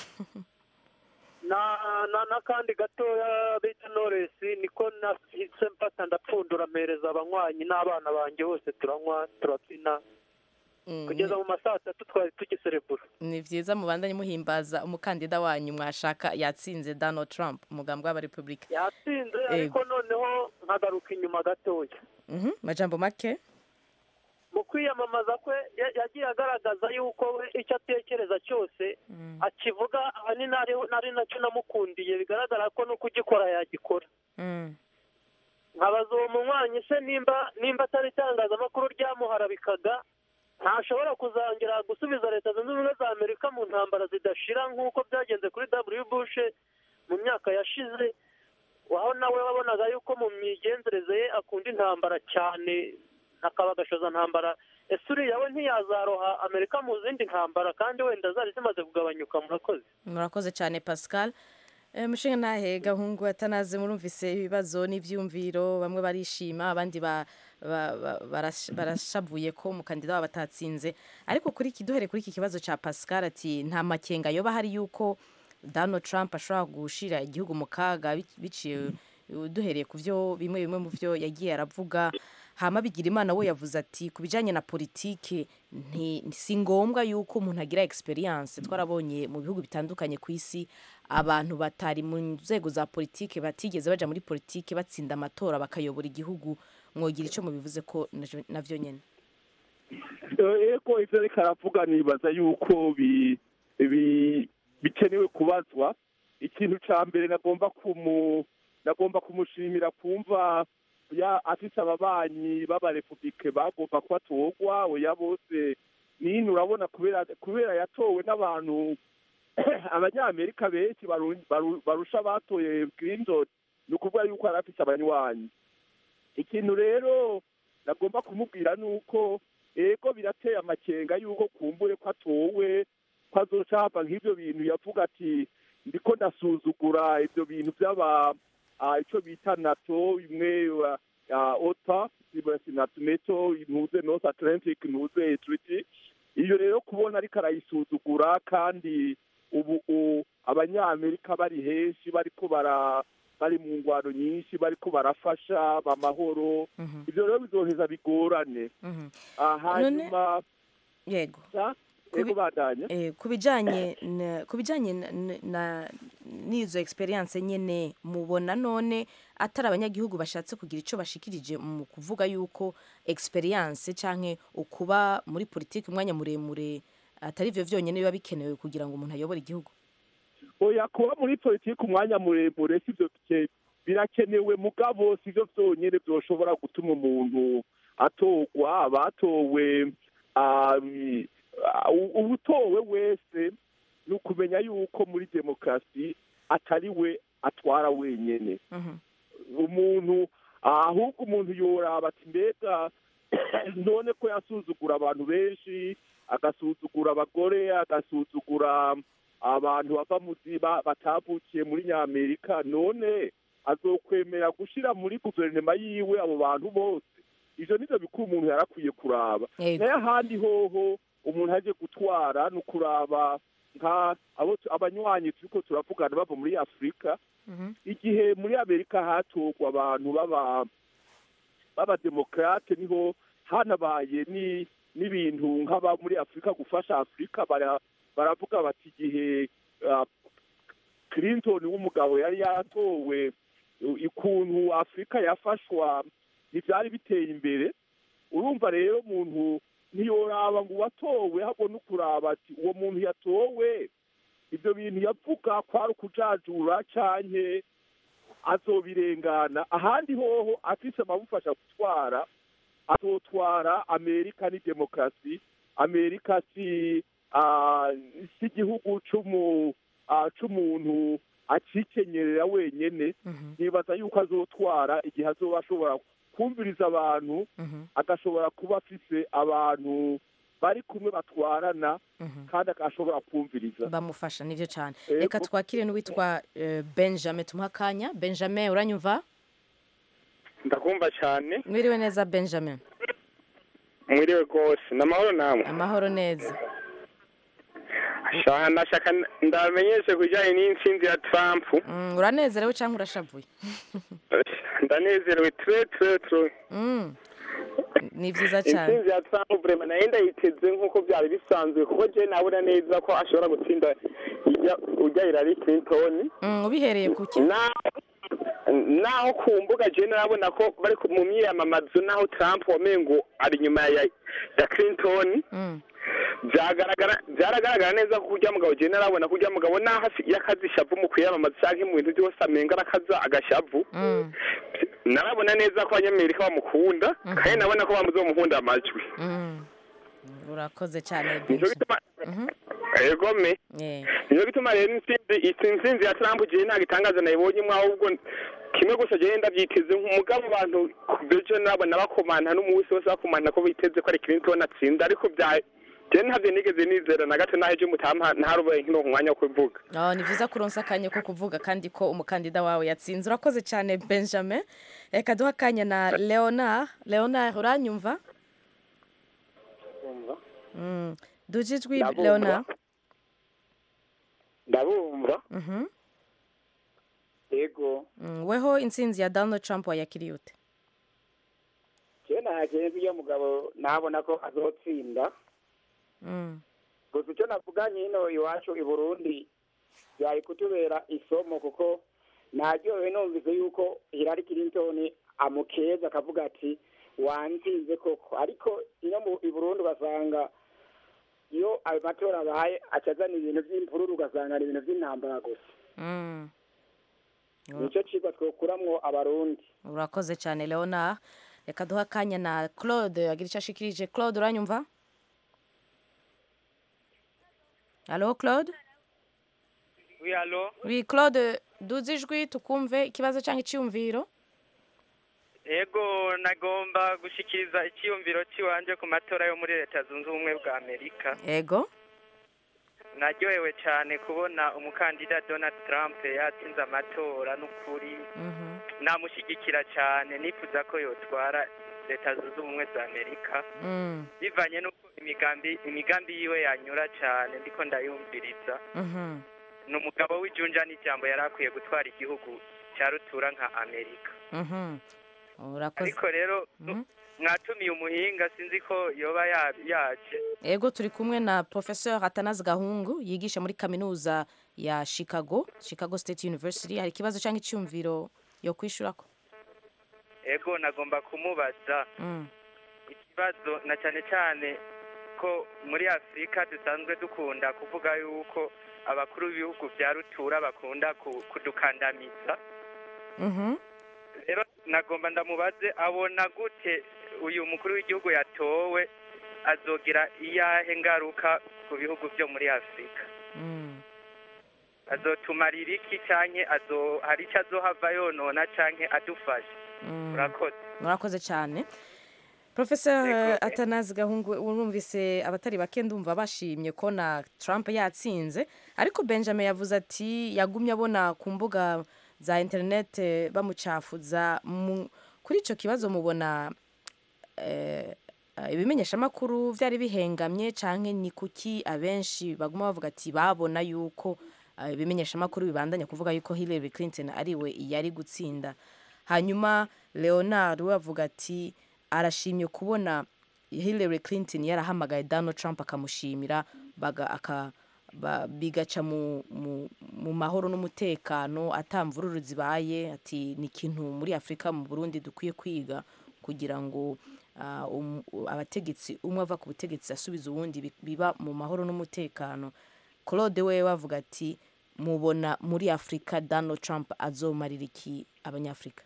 N: na na n'akandi gatoya bita noresi niko nahise mfata ndapfundura mpereza abanywanyi n'abana banjye bose turanywa turabyina
A: Mm,
N: kugeza mu ma saa tatu twari tugiserebura
A: ni byiza mubandanye muhimbaza umukandida wanyu mwashaka yatsinze donald trump umugambwe w'abarepublika
N: yatsinze
A: Yego.
N: ariko noneho nkagaruka inyuma gatoya
A: Mhm, majambo make
N: mu kwiyamamaza kwe ya- yagiye agaragaza yuko we icyo atekereza cyose akivuga ahanini ari- ari nacyo namukundiye bigaragara ko no kugikora yagikora
A: Mm.
N: nkabaza uwo munywanyi se nimba nimba atari itangazamakuru ryamuharabikaga ntashobora kuzongera gusubiza leta zunze ubumwe za amerika mu ntambara zidashira nk'uko byagenze kuri w bush mu myaka yashize aho nawe wabonaga yuko mu migenzereze ye akunda intambara cyane akaba agashoza ntambara ese uriya we ntiyazaroha amerika mu zindi ntambara kandi wenda zari zimaze kugabanyuka murakoze
A: murakoze cyane pascal Eh, mushinga ntahe gahungu atanaze murumvise ibibazo n'ibyumviro bamwe barishima abandi ba- ba- ba- barash- barashavuye ko umukandida wabo atatsinze ariko kuri iki duhere kuri iki kibazo cya pascal ati nta makenga yoba hari yuko donald trump ashobora gushira igihugu mu kaga bic- biciye duhereye ku byo bimwe bimwe mu byo yagiye aravuga hama bigira imana we yavuze ati ku bijyanye na politike nti- si ngombwa yuko umuntu agira experience twarabonye mu bihugu bitandukanye ku isi abantu batari mu nzego za politike batigeze baja muri politike batsinda amatora bakayobora igihugu mwogira icyo mubivuze ko navyo- navyo nyene
E: eko ivyo ariko aravuga nibaza yuko bi- bi- bikenewe kubazwa ikintu ca mbere nagomba kumu nagomba kumushimira kumva ya afise ababanyi b'abarepubulike bagomba ko atorwa oya bose nini urabona kubera kubera yatowe n'abantu abanyamerika benshi baru- baru- barusha abatoye clinton ni ukuvuga yuko yari afise abanywanyi ikintu rero nagomba kumubwira ni uko ego birateye amakenga yuko kumbure ko atowe ko azoca hava nk'ibyo bintu yavuga ati ndiko ndasuzugura ibyo bintu by'aba ah, ico bita nato imwe ah, ota nato neto ntuze north atlantic ntuze treaty iyo rero kubona ariko arayisuzugura kandi ubu u- abanyamerika bari henshi bariko bara bari mu ngwano nyinshi bariko barafasha bamahoro ivyo rero bizoheza bigorane Ah, hanyuma
A: yego
E: sa ego bandanya
A: Eh, ku bijanye na- ku bijanye na- na- na- n'izo experience nyene mubona none atari abanyagihugu bashatse kugira ico bashikirije mu kuvuga yuko experience canke ukuba muri politiki umwanya muremure atari ivyo vyonyene biba bikenewe kugira ngo umuntu ayobore igihugu
E: oya kuba muri politiki umwanya muremure sivyo bike- birakenewe mugabo sivyo vyonyene vyoshobora gutuma umuntu atorwa abatowe ah, mm, ah, u- uwutowe wese ni ukumenya yuko muri demokarasi atari we atwara wenyene umuntu ahubwo umuntu yoraba ati mbega none ko yasuzugura abantu benshi agasuzugura abagore agasuzugura abantu bava mu ziba batavukiye muri nyamerika none azokwemera gushira muri guverinoma yiwe abo bantu bose ivyo nivyo bikuru umuntu yarakwiye kuraba
A: Yego.
E: nayo ahandi hoho umuntu aje gutwara ni ukuraba nka abo tu- abanywanyi turiko turavugana bava muri afurika igihe muri amerika hatorwa abantu baba b'abademokrate niho hanabaye ni n'ibintu nk'aba muri afurika gufasha afurika bara- baravuga bati igihe ah, clinton w'umugabo yari yatowe u- ukuntu afurika yafashwa ntibyari biteye imbere urumva rero umuntu ntiyoraba ngo uwatowe ahubwo no kuraba ati uwo muntu yatowe ibyo bintu yavuga kwari ukujajura canke azobirengana ahandi hoho afise amabufasha gutwara azotwara amerika ni demokarasi amerika si ah, si igihugu c'umu ah, c'umuntu acikenyerera wenyene nibaza yuko azotwara igihe azoba ashobora kumviriza abantu agashobora kuba afise abantu bari kumwe batwarana kandi agashobora kumviriza
A: bamufasha nivyo cane
E: Yego.
A: reka twakire n'uwitwa eh, benjamin tumuha akanya benjamin uranyumva
O: ndakumva cyane
A: mwiriwe neza benjamin
O: mwiriwe rwose ni amahoro namwe
A: amahoro neza
O: Sha- nashaka ndamenyeshe ku bijyanye n'intsinzi ya trump
A: Mm, uranezerewe canke urashavuye
O: ndanezerewe ture ture ture
A: Mm. ni vyiza cane
O: intsinzi ya trump vrema nayo ndayiteze nk'uko byari bisanzwe kuko je nabona neza ko ashobora gutsinda ijya- ujya Hillary Clinton
A: Mm, ubihereye kuki
O: naho ku mbuga je narabona ko bari ku- mu myiyamamazo naho trump wamengo ari inyuma ya ya Clinton byagaragara byaragaragara neza ko urya mugabo je narabona ko urya mugabo naho afi- yakaze ishavu mu kwiyamamaza canke mu bintu byose amenga arakaza agashavu narabona neza ko abanyamerika bamukunda kandi nabona ko bamuzomuhunda amajwi
A: Mm. urakoze cane
O: nico gituma egome
A: Yeah.
O: nico gituma rero intsinzi iyi intsinzi ya trump jewe nta gitangaza nayibonyemwo ahubwo kimwe gusa jewe ndavyiteze nk'umugabo abantu bejo nabona bakomanta n'umunsi wose bakomanta ko biteze ko ari clinton atsinda ariko bya jewe ntavyo nigeze nizera na gato naho ejo mutampa ntarubaye nkino umwanya wo kubivuga
A: Oh, ni vyiza kuronsa akanya ko kuvuga kandi ko umukandida wawe yatsinze urakoze cane benjamin reka duha akanya na leonard leonard uranyumva Mm. duja ijwi
P: Ndabumva.
A: leonard
P: ndabumva
A: Mhm.
P: yego
A: Mm, weho intsinzi ya donald trump wayakiriye ute
P: je nakenye ko iyo mugabo nabona ko azotsinda
A: Mm.
P: gusa icyo navuganye hino iwacu i burundi byari kutubera isomo kuko naryohewe numvise yuko Hillary Clinton amukeza akavuga ati wansinze koko ariko ino mu i burundi ugasanga iyo ayo matora abaye acazana ibintu by'imvururu ugasanga ni ibintu by'intambara gusa
A: Mm.
P: nicyo cigwa twokuramwo abarundi
A: urakoze cyane leonard reka duha akanya na claude agira icyo ashikirije claude uranyumva alo claude
Q: Oui, allo
A: oui claude duze ijwi tukumve ikibazo cyangwa icyiyumviro
Q: Ego nagomba gushikiriza icyiyumviro cy'iwanje ku matora yo muri leta zunze ubumwe bwa Amerika.
A: ego
Q: Naryohewe cyane kubona umukandida Donald Trump yatsinze amatora n'ukuri namushyigikira cyane nifuza ko yotwara leta zunze ubumwe za Amerika
A: Mm.
Q: bivanye n'uko imigambi imigambi yiwe yanyura cyane ndiko ndayumviriza
A: Mhm.
Q: ni umugabo w'ijunja n'ijambo yari akwiye gutwara igihugu cya rutura nka amerika
A: Mhm. urakoze
Q: ariko rero mwatumiye umuhinga sinzi ko yoba ya- yaje
A: ego turi kumwe na professeur atanazi gahungu yigisha muri kaminuza ya chicago chicago state university hari ikibazo cyangwa icyumviro yo kwishurako
Q: ego nagomba kumubaza
A: Mm.
Q: ikibazo na cyane cyane ko muri afurika dusanzwe dukunda kuvuga yuko abakuru b'ibihugu bya rutura bakunda ku- kudukandamiza
A: Mhm.
Q: rero nagomba ndamubaze abona gute uyu mukuru w'igihugu yatowe azogira iyahe ngaruka ku bihugu byo muri afurika
A: Mm.
Q: azotumarira iki canke azo hari icyo azohava yonona canke adufasha
A: Mm.
Q: murakoze
A: murakoze cyane professeur atanazi gahungu urumvise abatari bake ndumva bashimye ko na trump yatsinze ariko benjamin yavuze ati yagumye abona ku mbuga za interinete bamucafuza Mu- kuri icyo kibazo mubona eh, eh, ibimenyeshamakuru byari bihengamye cyangwa ni kuki abenshi baguma bavuga ati babona yuko eh, ibimenyeshamakuru bibandanya kuvuga yuko hillary clinton ariwe yari gutsinda hanyuma leonard we avuga ati arashimye kubona hillary clinton yarahamagaye donald trump akamushimira baga- aka- ba- bigaca mu, mu, mu mahoro n'umutekano atamvururu zibaye ati ni ikintu muri afurika mu burundi dukwiye kwiga kugira ngo ah, um- u- abategetsi umwe ava ku butegetsi asubiza uwundi bi- biba mu mahoro n'umutekano claude we bavuga ati mubona muri afurika donald trump azomarira iki abanyafurika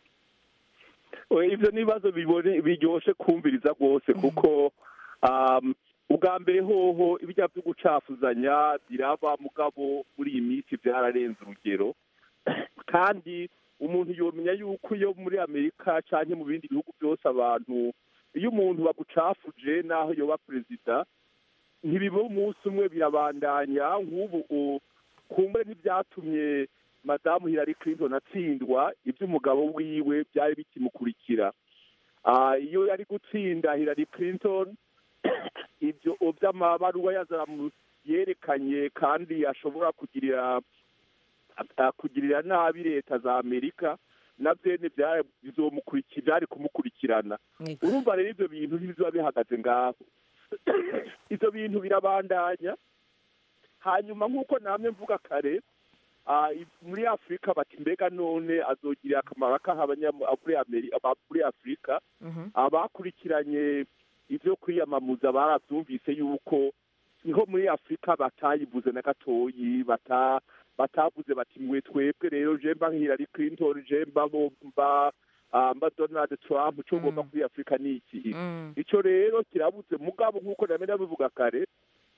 E: Oya, ivyo ni ibibazo bibone biryoshe kumviriza rwose kuko um, ubwa mbere hoho ibijya byo gucafuzanya biraba mugabo muri iyi minsi byararenze urugero kandi umuntu yomenya yuko iyo muri amerika canke mu bindi bihugu byose abantu iyo umuntu bagucafuje naho yoba perezida ntibiba umunsi umwe birabandanya nk'ubu u- kumbure ntibyatumye madamu Hillary Clinton atsindwa iby'umugabo wiwe byari bikimukurikira Ah, iyo yari gutsinda Hillary Clinton ibyo by'amabaruwa yazaramu yerekanye kandi ashobora kugirira a- kugirira nabi leta za amerika navyene byari bizomukurikira byari kumukurikirana urumva rero ivyo bintu ntibizoba bihagaze ngaho ivyo bintu birabandanya hanyuma nk'uko namwe mvuga kare ah, i- muri afurika bati mbega none azogirira akamaro akaha abanya- muri Ameri- aba- muri afurika abakurikiranye ibyo kwiyamamuza barabyumvise yuko niho muri afurika batayivuze na gatoyi bata batavuze bati mwe twebwe rero je mba Hillary Clinton je mba mba ah, mba Donald Trump cyo ngomba kuri afurika ni iki ico rero kirabuze mugabo nk'uko namwe ndabivuga kare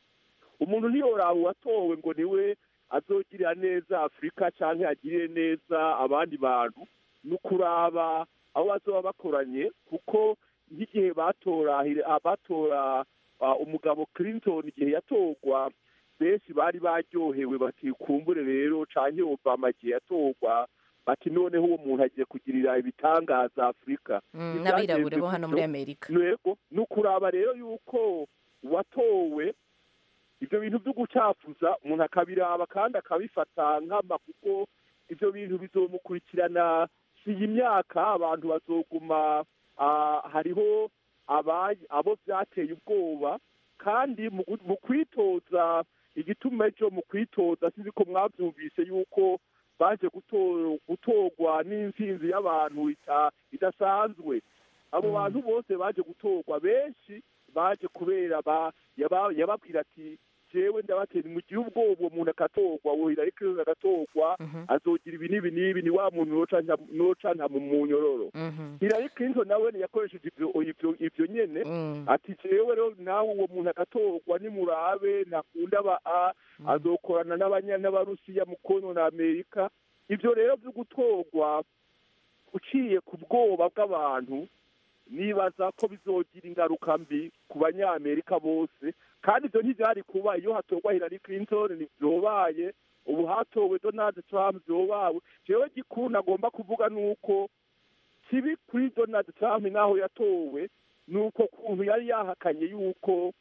E: umuntu ntiyoraba uwatowe ngo niwe azogirira neza afurika cyangwa agirire neza abandi bantu ni ukuraba aho bazoba bakoranye kuko nk'igihe batora ah, batora ah, umugabo clinton igihe yatorwa benshi bari baryohewe bati kumbure rero canke obama igihe yatorwa bati noneho uwo muntu agiye kugirira ibitangaza afurika
A: Mm, n'abirabure bo hano muri
E: Gutyo,
A: amerika
E: yego ni ukuraba rero yuko uwatowe ibyo bintu byo gucafuza umuntu akabiraba kandi akabifata nkama kuko ibyo bintu bizomukurikirana si iyi myaka abantu bazoguma ah, hariho aba- abo byateye ubwoba kandi mu gu- mu kwitoza igituma ejo mu kwitoza sinzi ko mwabyumvise yuko baje guto- gutorwa n'intsinzi y'abantu ita- idasanzwe abo bantu bose baje gutorwa benshi baje kubera ba- yaba- yababwira ati jewe ndabatera mugihe ubwoba uwo muntu akatorwa uwo Hillary Clinton agatorwa azogira ibi n'ibi n'ibi ni wa muntu noca nta mu munyororo Hillary Clinton nawe yakoresheje ivyo ivyo ivyo nyene ati jewe rero nawe uwo muntu agatorwa nimurabe ntakunda ba a azokorana n'abanya n'abarusiya mu konona amerika ivyo rero vyo gutorwa uciye ku bwoba bw'abantu nibaza ko bizogira ingaruka mbi ku banyamerika bose kandi ibyo ntibyari kuba iyo hatorwa Hillary Clinton ntibyobaye ubu hatowe Donald Trump byobawe jewe gikuru nagomba kuvuga nuko kibi kuri Donald Trump naho yatowe nuko kuntu yari yahakanye yuko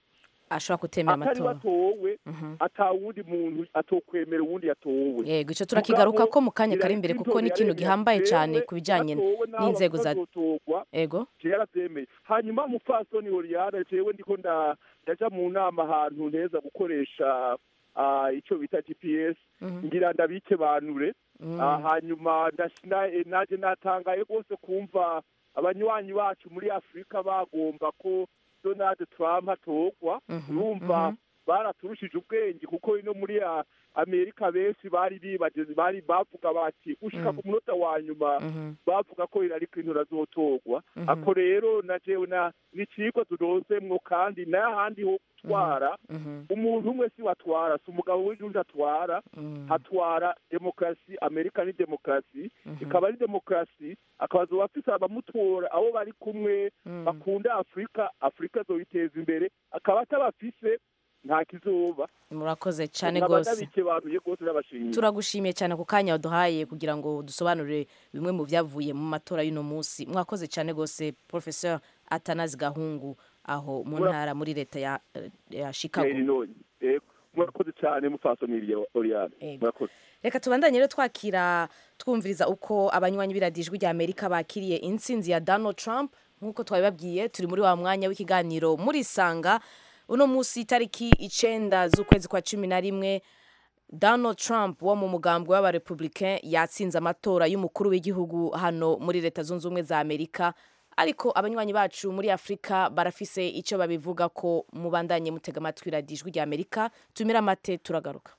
A: ashobora kutemera
E: atari
A: amatora
E: batowe ata wundi muntu atokwemera uwundi yatowe
A: yego icyo turakigaruka ko mu kanya kari imbere kuko ni ikintu
E: Hillary
A: gihambaye
E: Clinton
A: cyane
E: yaremewe,
A: ku bijyanye
E: yatowe n'abo
A: n'inzego za
E: batazotorwa,
A: ego
E: je yaravyemeye hanyuma umupfasoni Oriana jewe ndiko nda ndaja mu nama ahantu nteza gukoresha ah, ico bita GPS ngira ndabike banure
R: Mm.
E: Ah, hanyuma ndashina eh, naje natangaye rwose kumva abanywanyi bacu muri afurika bagomba ko donald trump atorwa urumva baraturushije ubwenge kuko ino muri a- amerika benshi bari bibagize bari bavuga bati gushika ku munota wa nyuma bavuga ko Hillary Clinton azotorwa
R: Mhm.
E: ako rero na jewe na ni icigwa turonsemwo kandi n'ahandi ho gutwara umuntu umwe si watwara si umugabo w'injunja atwara hatwara demokarasi amerika ni demokarasi ikaba ari demokarasi akabazo bafise abamutora abo bari kumwe bakunda afurika afurika zoyiteza imbere akaba atabafise nta kizoba
A: murakoze cyane
E: nkaba
A: rwose
E: ndabikebanuye rwose n'abashimiye
A: turagushimiye cyane ku kanya waduhaye kugira ngo dusobanurire bimwe mu byavuye mu matora y'uno munsi mwakoze cyane rwose professeur atanazi gahungu aho mu
E: Mura-
A: ntara muri leta ya, ya chicago
E: Illinois. Yego, murakoze cyane mupfasoni Oriane murakoze
A: reka tubandanye rero twakira twumviriza uko abanywanyi b'iradijwi rya amerika bakiriye intsinzi ya donald trump nk'uko twabibabwiye turi muri wa mwanya w'ikiganiro muri sanga uno munsi itariki icenda z'ukwezi kwa cumi na rimwe donald trump wo mu mugambwe w'abarepublicain yatsinze amatora y'umukuru w'igihugu hano muri leta zunze ubumwe za amerika ariko abanywanyi bacu muri afurika barafise icyo babivuga ko mubandanye mutega amatwi radijwi rya amerika tumira amate turagaruka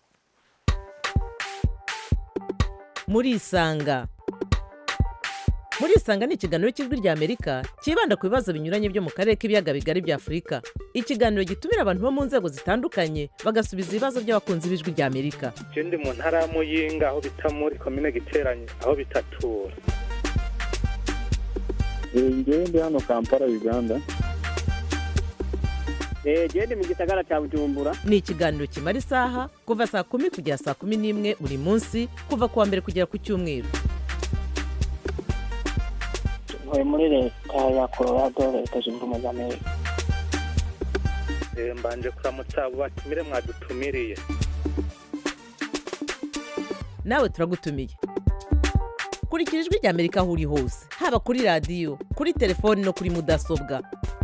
C: murisanga murisanga ni ikiganiro cy'ijwi rya amerika cyibanda ku bibazo binyuranye byo mu karere k'ibiyaga bigari bya afurika ikiganiro gitumira abantu bo mu nzego zitandukanye bagasubiza ibibazo by'abakunzi b'ijwi rya amerika
D: je ndi mu ntara ya muyinga aho bita muri komine giteranye aho bitatura
R: ngewe ndi hano kampala uganda
I: genda mu gisagara cya bujumbura
C: ni ikiganiro kimara isaha kuva saa kumi kugera saa kumi n'imwe buri munsi kuva ku wa mbere kugera ku cyumweru
F: ntuye muri leta ya colorado leta zunze ubumwe za amerika
D: Eh, mbanje kuramutsa abo batumire mwadutumiriye
C: nawe turagutumiye kurikira ijwi rya amerika aho uri hose haba kuri radiyo kuri telefoni no kuri mudasobwa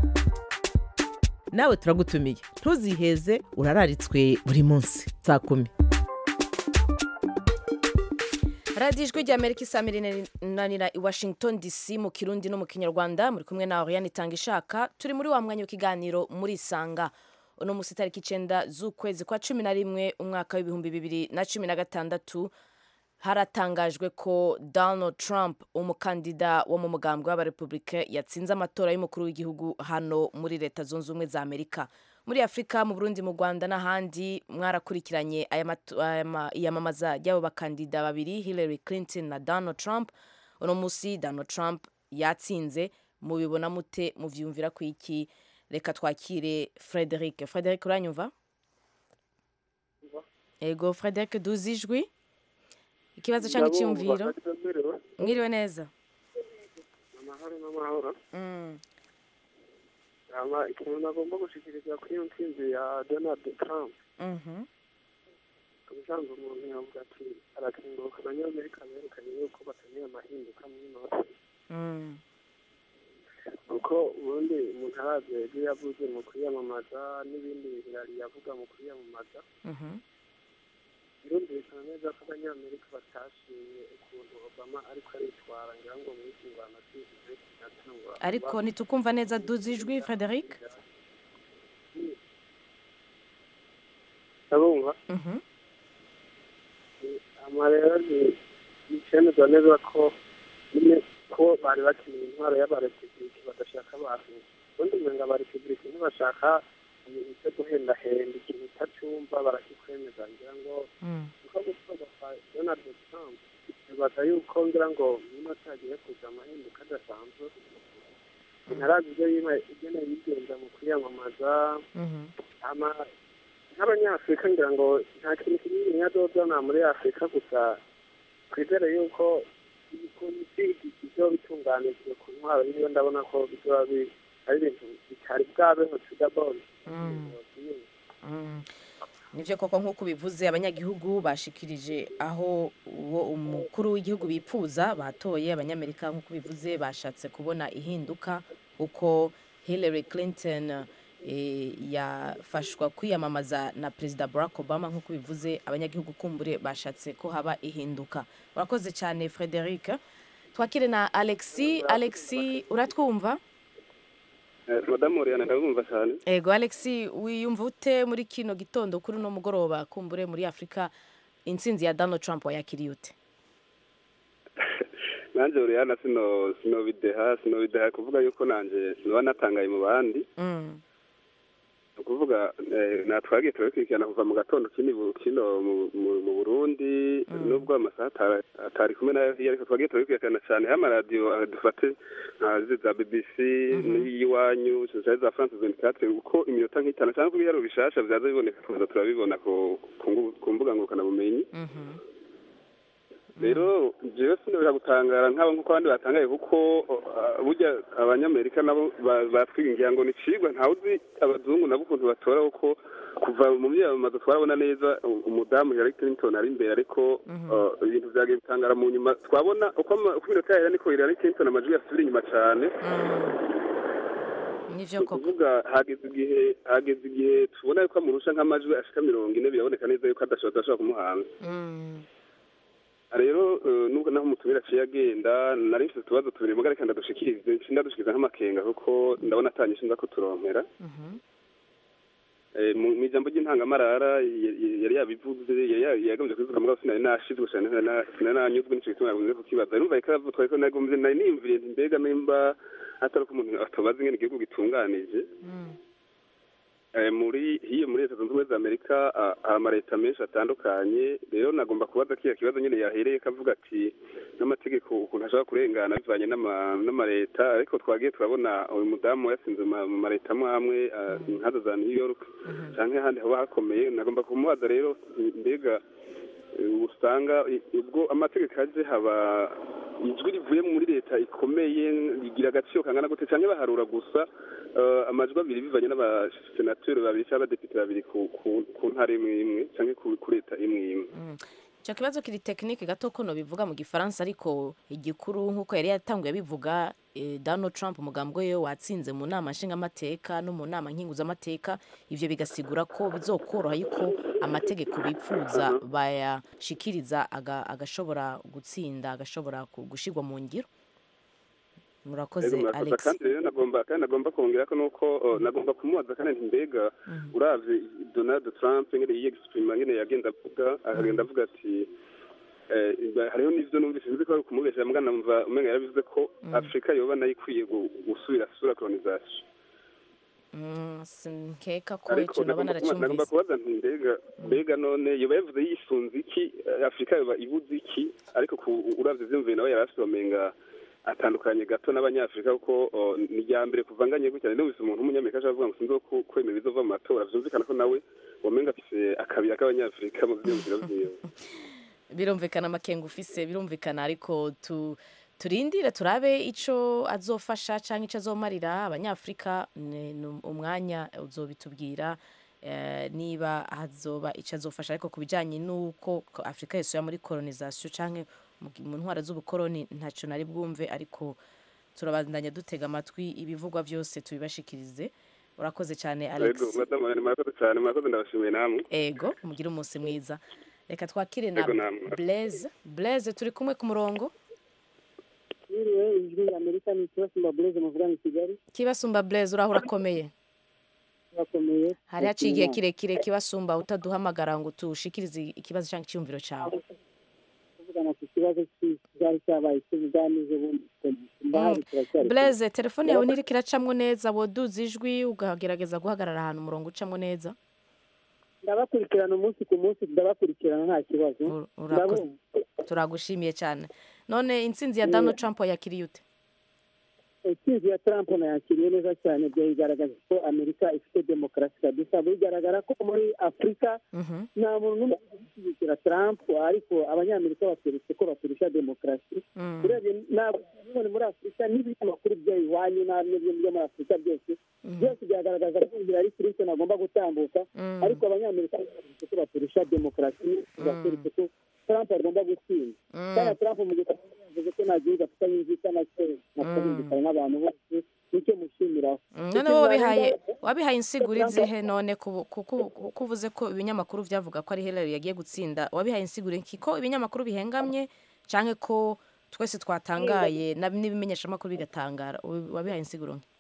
C: nawe turagutumiye ntuziheze urararitswe buri munsi saa kumi
A: radiyo ijwi rya amerika isamirira i washington dc mu kirundi no mu kinyarwanda muri kumwe na oriane itanga ishaka turi muri wa mwanya w'ikiganiro muri isanga uno munsi itariki icenda z'ukwezi kwa cumi na rimwe umwaka w'ibihumbi bibiri na cumi na gatandatu haratangajwe ko donald trump umukandida wo mu mugambwe w'abarepublika yatsinze amatora y'umukuru w'igihugu hano muri leta zunze ubumwe za amerika muri afurika mu burundi mu rwanda n'ahandi mwarakurikiranye aya matu- aya ma- iyamamaza ry'abo bakandida babiri hillary clinton na donald trump uno munsi donald trump yatsinze mubibona mute muvyumvira ku iki reka twakire frederic frederic uranyumva ego frederic duzi ijwi ikibazo cyangwa icyumviro mwiriwe neza
R: amahoro n'amahoro
A: Mm.
R: ama ikintu nagomba gushikiriza kuri iyo ntsinzi ya donald trump
A: Mhm.
R: ubusanzwe umuntu yavuga ati arakenguruka abanyamerika berekanye yuko bakeneye amahinduka muri nosi
A: Mm.
R: kuko ubundi umuntu arazi ibyo yavuze mu kwiyamamaza n'ibindi birari yavuga mu kwiyamamaza
A: Mhm.
R: birumvikana neza ko abanyamerika batashimye ukuntu obama ariko aritwara ngira ngo muri kingwana cy'igihe kinatangwa
A: ariko ntitukumva neza duzi ijwi frederic
R: ndabumva
A: Mhm.
R: ama rero ni icemezwa neza ko nyine ko bari bakeneye intwaro y'abarepubliki badashaka abantu ubundi umenga abarepubliki ntibashaka ibintu byo guhendahenda ikintu utacyumva barakikwemeza ngira ngo
A: Mm.
R: niko gutorwa kwa donald trump bibaza yuko ngira ngo niba atagiye kuza amahinduka adasanzwe ntarazi ibyo yima- igene yigenza mu kwiyamamaza
A: Mhm.
R: ama nk'abanyafurika ngira ngo nta kintu kinini yazozana muri afurika gusa twizere yuko ukuntu isi ibyo bitunganijwe ku ntwaro yiwe ndabona ko bizoba bi- ari ibintu bitari bwabeho tudabone
A: Mm. Mm. nivyo koko nk'uko ubivuze abanyagihugu bashikirije aho uwo umukuru w'igihugu bipfuza batoye abanyamerika nk'uko ubivuze bashatse kubona ihinduka uko hillary clinton eh, yafashwa kwiyamamaza na perezida barack obama nk'uko ubivuze abanyagihugu kumbure bashatse ko haba ihinduka urakoze cyane frederic twakire na alexi alexi uratwumva
S: madamu Oriana ndabumva cyane
A: ego alexi wiyumva ute muri kino gitondo kuri uno mugoroba kumbure muri afurika intsinzi ya donald trump wayakiriye ute
S: nanjye Oriana sino sinobideha sinobideha kuvuga yuko nanjye noba natangaye mu bandi
A: Mm.
S: ni ukuvuga eh, natwagiye turabikurikirana kuva mu gatondo kino kino mu- mu- mu burundi nubwo amasaha atari- atari kumwe nayo hiyo ariko twagiye turabikurikirana cyane aho amaradiyo ah, dufate nka zi za bbc n'iyiwanyu zari za france 24 uko iminota nk'itanu cyangwa ko ibiharo bishasha byaza biboneka tuza turabibona ku ku ngu- ku mbuga ngurukanabumenyi rero jewe sinabira gutangara nk'abo nk'uko abandi batangaye kuko uh, burya abanyamerika nabo ba- batwiringira ngo ni cigwa ntawe uzi abazungu nabo ukuntu batora kuko kuva mu myamamazo twarabona neza u- umudamu Hillary Clinton ari imbere ariko uh, ibintu vyagiye bitangara mu nyuma twabona uko ama- uko iminota yahera niko Hillary Clinton amajwi yasubira inyuma cane
A: nivyo
S: ni ukuvuga hageze igihe hageze igihe tubona yuko amurusha nk'amajwi ashika mirongo ine biraboneka neza yuko adashobora adashobora kumuhanga rero eh, nubwo naho umutumire aciye agenda nari mfite utubazo tubiri mugari kandi adushikirize nshinda dushikiriza nk'amakenga kuko ndabona atanyishe nza kuturonkera Eh, mu mu ijambo ry'intangamarara y- y- yari yabivuze yari ya- yagombye kubivuga mugabo sinari nashizwe cane sinari na- sinari nanyuzwe n'ico gituma yagombye kukibaza rumva reka twari ko nagombye nari niyumviriye nti mbega nimba atari uko umuntu atobaza ingene igihugu gitunganije Eh, muri hiyo muri leta zunze ubumwe za amerika ah, hari amaleta menshi atandukanye rero nagomba kubaza kiya kibazo nyine yahereye kavuga ati n'amategeko ukuntu ashobora kurengana bivanye n'ama- n'amaleta ariko twagiye turabona uyu mudamu yasinze ma- mu maleta amwe amwe ah, nkazo za new york canke ahandi haba hakomeye nagomba kumubaza rero mbega eh, usanga i- ubwo amategeko aje haba ijwi rivuye muri leta ikomeye rigira agaciro kangana gute canke baharura gusa eh, amajwi abiri bivanye n'abasenateri babiri cyangwa abadepite babiri ku ku- ku ntara imwe imwe canke ku ku leta imwe imwe
A: icyo kibazo kiri tekinike gato ko bivuga mu gifaransa ariko igikuru nk'uko yari yatanguye abivuga eh, donald trump umugambwe we watsinze mu nama nshingamateka no mu nama nkinguzamateka ibyo bigasigura ko bizokoroha yuko amategeko bipfuza bayashikiriza aga- agashobora gutsinda agashobora ku- gushirwa mu ngiro murakoze
S: Ego, murakoze.
A: alex
S: kandi rero nagomba kandi nagomba kongera ko nuko oh, nagomba kumubaza kandi nti mbega uravye donald trump ngene yiyexprima ngene yagenda avuga akagenda avuga ati eh, ba- hariho n'ivyo numvise nzi ko ari ukumubesha mbwa namva umenga yarabivuze ko afurika yoba nayo ikwiye gu- gusubira sura colonisation
A: Mm, sinkeka ko
S: ariko
A: icyo naba
S: nagomba kuba- nagomba
A: naracyumvise
S: kubaza nti mbega mbega none yoba yavuze yisunze iki Eh, afurika yoba ibuze iki ariko ku- uravye vyumviye nawe yari afise wamenga atandukanye gato n'abanyafurika kuko oh, ni irya mbere kuvanganye gutya numvise umuntu w'umunyamerika ashobora kuvuga ngo sinzi ko kwemera ibizova mu matora vyumvikana ko nawe wamenga afise akabira k'abanyafurika mu vyumviro vyiwe
A: birumvikana amakenga ufise birumvikana ariko tu turindire turabe ico azofasha canke ico azomarira abanyafurika ni ni umwanya uzobitubwira eh, niba hazoba ico azofasha ariko ku bijanye n'uko ko afurika yose muri kolonisation canke mu gi- mu ntwara z'ubukoroni ntaco nari bwumve ariko turabandanya dutega amatwi ibivugwa vyose tubibashikirize urakoze cyane alex
S: ego madamu Anne, murakoze cane murakoze ndabashimiye namwe
A: ego mugire umunsi mwiza reka twakire na
S: Ego, namwe.
A: blaise blaise turi kumwe ku murongo
I: Yiriwe ijwi ya Amerika ni Kibasumba Blaise muvugana i Kigali
A: kibasumba blaise uraho urakomeye
I: bakomeye
A: hari haciye igihe kirekire kibasumba utaduhamagara ngo tushikirize ikibazo cyangwa icyumviro cyawe
I: kuvugana ku kibazo cyari cyabaye cy'ubuganize bundi mbahari turacyari
A: blaise telefone yawe ntiriko iracamwo neza woduza ijwi ukagerageza guhagarara ahantu umurongo ucamwo neza
I: ndabakurikirana umunsi ku munsi ndabakurikirana nta kibazo
A: urakoze.
I: ndabumva
A: turagushimiye cyane none intsinzi ya donald trump yakiriye ute
I: intsinzi ya trump nayakiriye neza cyane byayigaragaza ko amerika ifite demokarasi kabisa bigaragara ko muri afurika nta muntu n'umwe ushyigikira trump ariko abanyamerika batweretse ko baturusha demokarasi
A: Mm.
I: urebye ntabwo none muri afurika n'ibinyamakuru byo iwanyu n'ibyo byo muri afurika byose byose bya-
M: biragaragaza ko hillary clinton agomba gutambuka ariko abanyamerika bavuze ko baturusha demokarasi baturutse ko trump agomba gutsinda kandi trump mu gihe yavuze ko nta gihugu afitanye inzika na cyo nakumvikana n'abantu bose nicyo mushimiraho
A: none wowe wabihaye wabihaye insiguro izihe none ku- ku- ku- ku- ko uvuze ko ibinyamakuru byavuga ko ari Hillary yagiye gutsinda wabihaye insiguro iki ko ibinyamakuru bihengamye canke ko twese twatangaye na- n'ibimenyeshamakuru bigatangara Wabi- wabihaye insiguro nke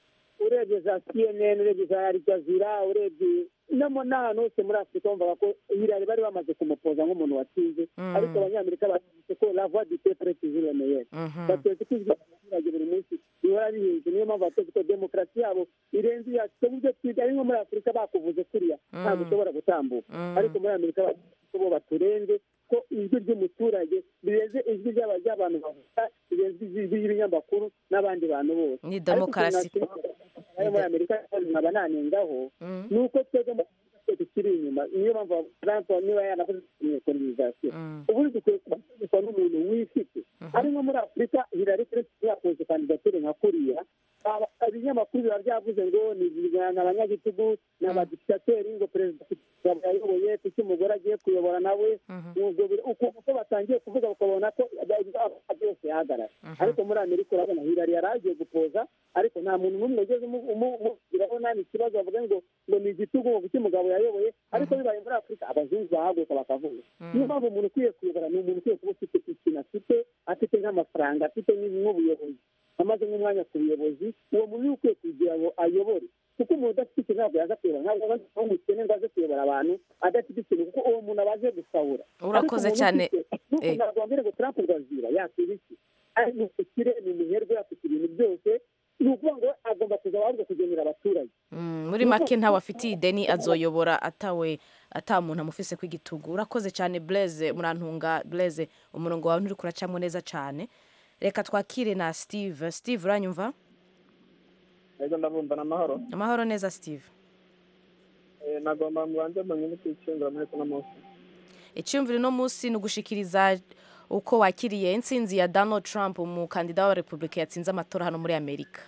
M: urebye za cnn urebye za al jazeera urebye no mu n'ahantu hose muri afurika bumvaga ko hillary bari bamaze kumupoza nk'umuntu watsinze ariko abanyamerika bavuze ko la voix du peuple est toujours la meilleure bateze ko ijwi ry'abaturage buri munsi rihora rihinze niyo mpamvu bateze ko demokarasi yabo irenze iyacu ku buryo twiga ari nko muri afurika bakuvuze kuriya ntabwo ushobora gutambuka ariko muri amerika bavuze ko bo baturenze ko ijwi ry'umuturage rirenze ijwi ry'aba- ry'abantu bavuga rirenze ijwi ry'ibinyamakuru n'abandi bantu bose
A: Ni
M: Ariko
A: demokarasi.
M: ikintu nashimira ayo muri amerika kandi nkaba nanengaho ni uko twebwe mu Afurika twe tukiri inyuma niyo mpamvu trump niba yanakoze kolonizasiyo ubundi dukwiye kubategekwa n'umuntu wifite ari nko muri afurika hillary clinton yakoze kandidatire nka kuriya aba- ibinyamakuru biba byavuze ngo ni ni abanyagitugu ni abadikitateri ngo perezida Kagame yayoboye kuki umugore agiye kuyobora nawe ubwo biri- uko uko batangiye kuvuga bakabona ko ibyaha byose yahagarara ariko muri amerika urabona hillary yari agiye gupoza ariko nta muntu n'umwe ugeze umu- umu- umubwiraho nta n'ikibazo bavuga ngo ngo ni igitugu ngo kuki umugabo yayoboye ariko bibaye muri afurika abazungu bahaguruka bakavuga niyo mpamvu umuntu ukwiye kuyobora ni umuntu ukwiye kuba ufite ikintu afite afite nk'amafaranga afite nk'ubuyobozi amaze nk'umwanya ku buyobozi uwo muntu niwe ukwiye kugira ngo ayobore kuko umuntu udafite ikintu ntabwo yaza kuyobora ntabwo aba azi umukene ngo aze kuyobora abantu adafite ikintu kuko uwo muntu aba aje gusahura
A: Urakoze cyane. Eh.
M: ntabwo wambwira ngo trump ngazira yakwiba iki ari ni umukire ni umuherwe afite ibintu byose ni ukuvuga ngo agomba kuza ahubwo kugenera abaturage
A: Mm, muri make ntawe afitiye ideni azoyobora atawe ata muntu amufise ku igitugu urakoze cyane blaise murantunga blaise umurongo wawe nturi kuracamo neza cyane reka twakire na steve steve uranyumva
T: ego ndabumva n'amahoro
A: amahoro neza steve
T: Eh, nagomba mubanze munyine kwicungira muri kuno munsi
A: icyumviro uno munsi ni ugushikiriza uko wakiriye intsinzi ya donald trump umukandida wa repubulika yatsinze amatora hano muri amerika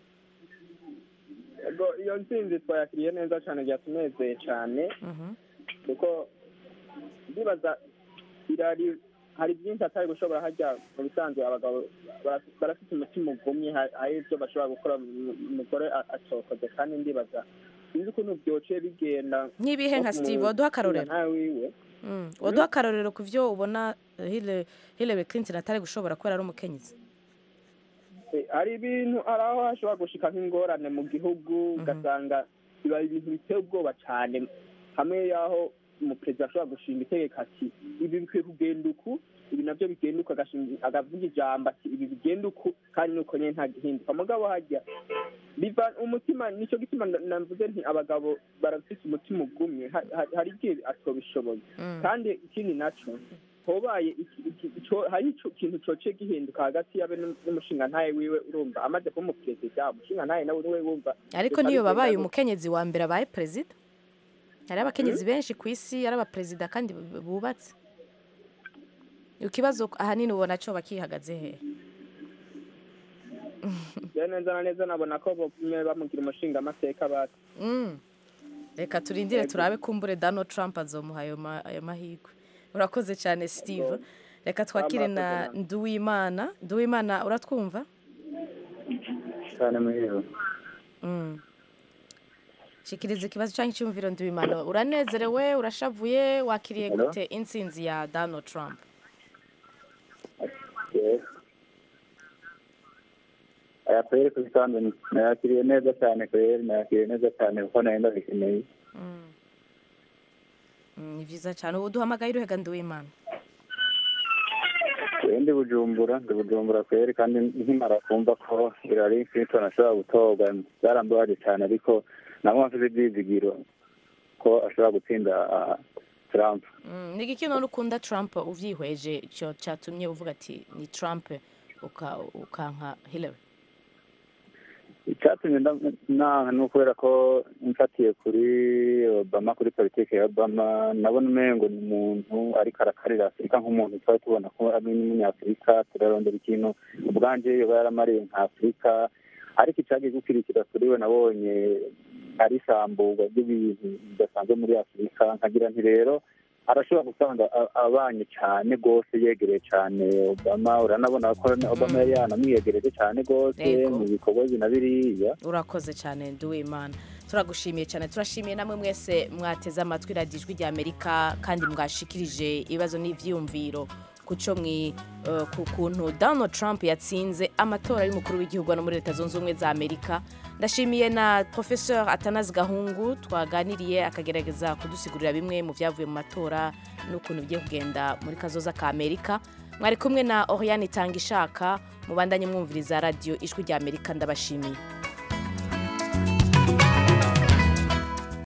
T: ego iyo ntsinzi twayakiriye neza cyane byatunezeye cyane kuko ndibaza irari hari byinshi atari gushobora hajya mu bisanzwe abagabo bara- barafite umutima ugumye ha- hari ibyo bashobora gukora mu- umugore a- acokoze kandi ndibaza sinzi ukuntu byociye bigenda
A: Nk'ibihe nka
T: no
A: Steve,
T: mu-
A: waduha akarorero?
T: nawe wiwe
A: Mm, waduha akarorero ku byo ubona eh, Hillary- hillary clinton atari gushobora kubera ari umukenyezi
T: Eh, hari ibintu hari aho hashobora gushika nk'ingorane mu gihugu ugasanga biba ibintu biteye ubwoba cyane hamwe y'aho umuperezida ashobora gushinga itegeko ati ibi bikwiye kugenda uku ibi nabyo bigenda uku agashinga- agavuga ijambo ati ibi bigenda uku kandi nuko nyine nta gihinduka mugabo hajya biva umutima nicyo gituma na- navuze nti abagabo barafite umutima ugumye Ha- ha- hari igihe atobishoboye kandi ikindi naco hobaye iki- iki- ico- hari ico kintu cociye gihinduka hagati yabe n'um- n'umushingantahe wiwe urumva amaze kuba umuperezida umushingantahe nawe niwe wumva
A: ariko
T: reka
A: niyo
T: bigenda
A: babaye
T: gutya.
A: umukenyezi wa mbere abaye perezida hari abakenyezi benshi ku isi ari abaperezida kandi bu- bubatse ikibazo ahanini ubona cyo bakihagaze he
T: rero neza na neza nabona ko bamwe bamugira umushingamateka bati
A: Mm. reka turindire turabe kumbure donald trump azomuha ayo ma- ayo mahirwe urakoze cyane steve reka twakire na nduwimana nduwimana uratwumva
U: cyane muhiro
A: Mm. shikiriza ikibazo cyangwa icyumviro nduwimana uranezerewe urashavuye wakiriye
U: Hello?
A: gute intsinzi ya donald trump
U: yego aya kweri ku bisanzwe nayakiriye neza cyane kweri nayakiriye neza cyane kuko nari ndabikeneye
A: Mm. Mm, ni byiza cyane ubu duhamagaye uruhega nduwimana
U: Jewe ndi bujumbura ndi bujumbura kweri kandi nkimara kumva ko Hillary Clinton ashobora gutorwa byarambabaje cyane ariko nabo mfite ibyizigiro ko ashobora gutsinda ah, Trump
A: Mm, ni igiki none ukunda trump uvyihweje cyo cyatumye uvuga ati ni trump uka- ukanka hillary
U: icyatumye nda- nanka ni ukubera ko mfatiye kuri obama kuri politiki ya obama nabona umengo ni umuntu ariko arakarira afurika nk'umuntu twari tubona ko ari n'umunyafurika turarondera ikintu ubwanje yoba yaramariye nka afurika ariko icyagiye gukurikira kuri we nabonye ari isamburwa ry'ibintu bidasanzwe muri afurika nkagira nti rero arashobora gusanga a- abanye cyane rwose yegereye cyane obama uranabona ko obama yari yanamwiyegereje cyane rwose
A: Yego.
U: mu bikorwa ibi na biriya
A: urakoze cyane nduwimana turagushimiye cyane turashimiye namwe mwese mwateze amatwi radiyo ijwi rya amerika kandi mwashikirije ibibazo n'ibyiyumviro ku cyo mwi eh, ku kuntu donald trump yatsinze amatora y'umukuru w'igihugu no muri leta zunze ubumwe za amerika ndashimiye na professeur atanazi gahungu twaganiriye akagerageza kudusigurira bimwe mu byavuye mu matora n'ukuntu bigiye kugenda muri kazoza ka amerika mwari kumwe na oriane itanga ishaka mubandanye mwumviriza radiyo ijwi rya amerika ndabashimiye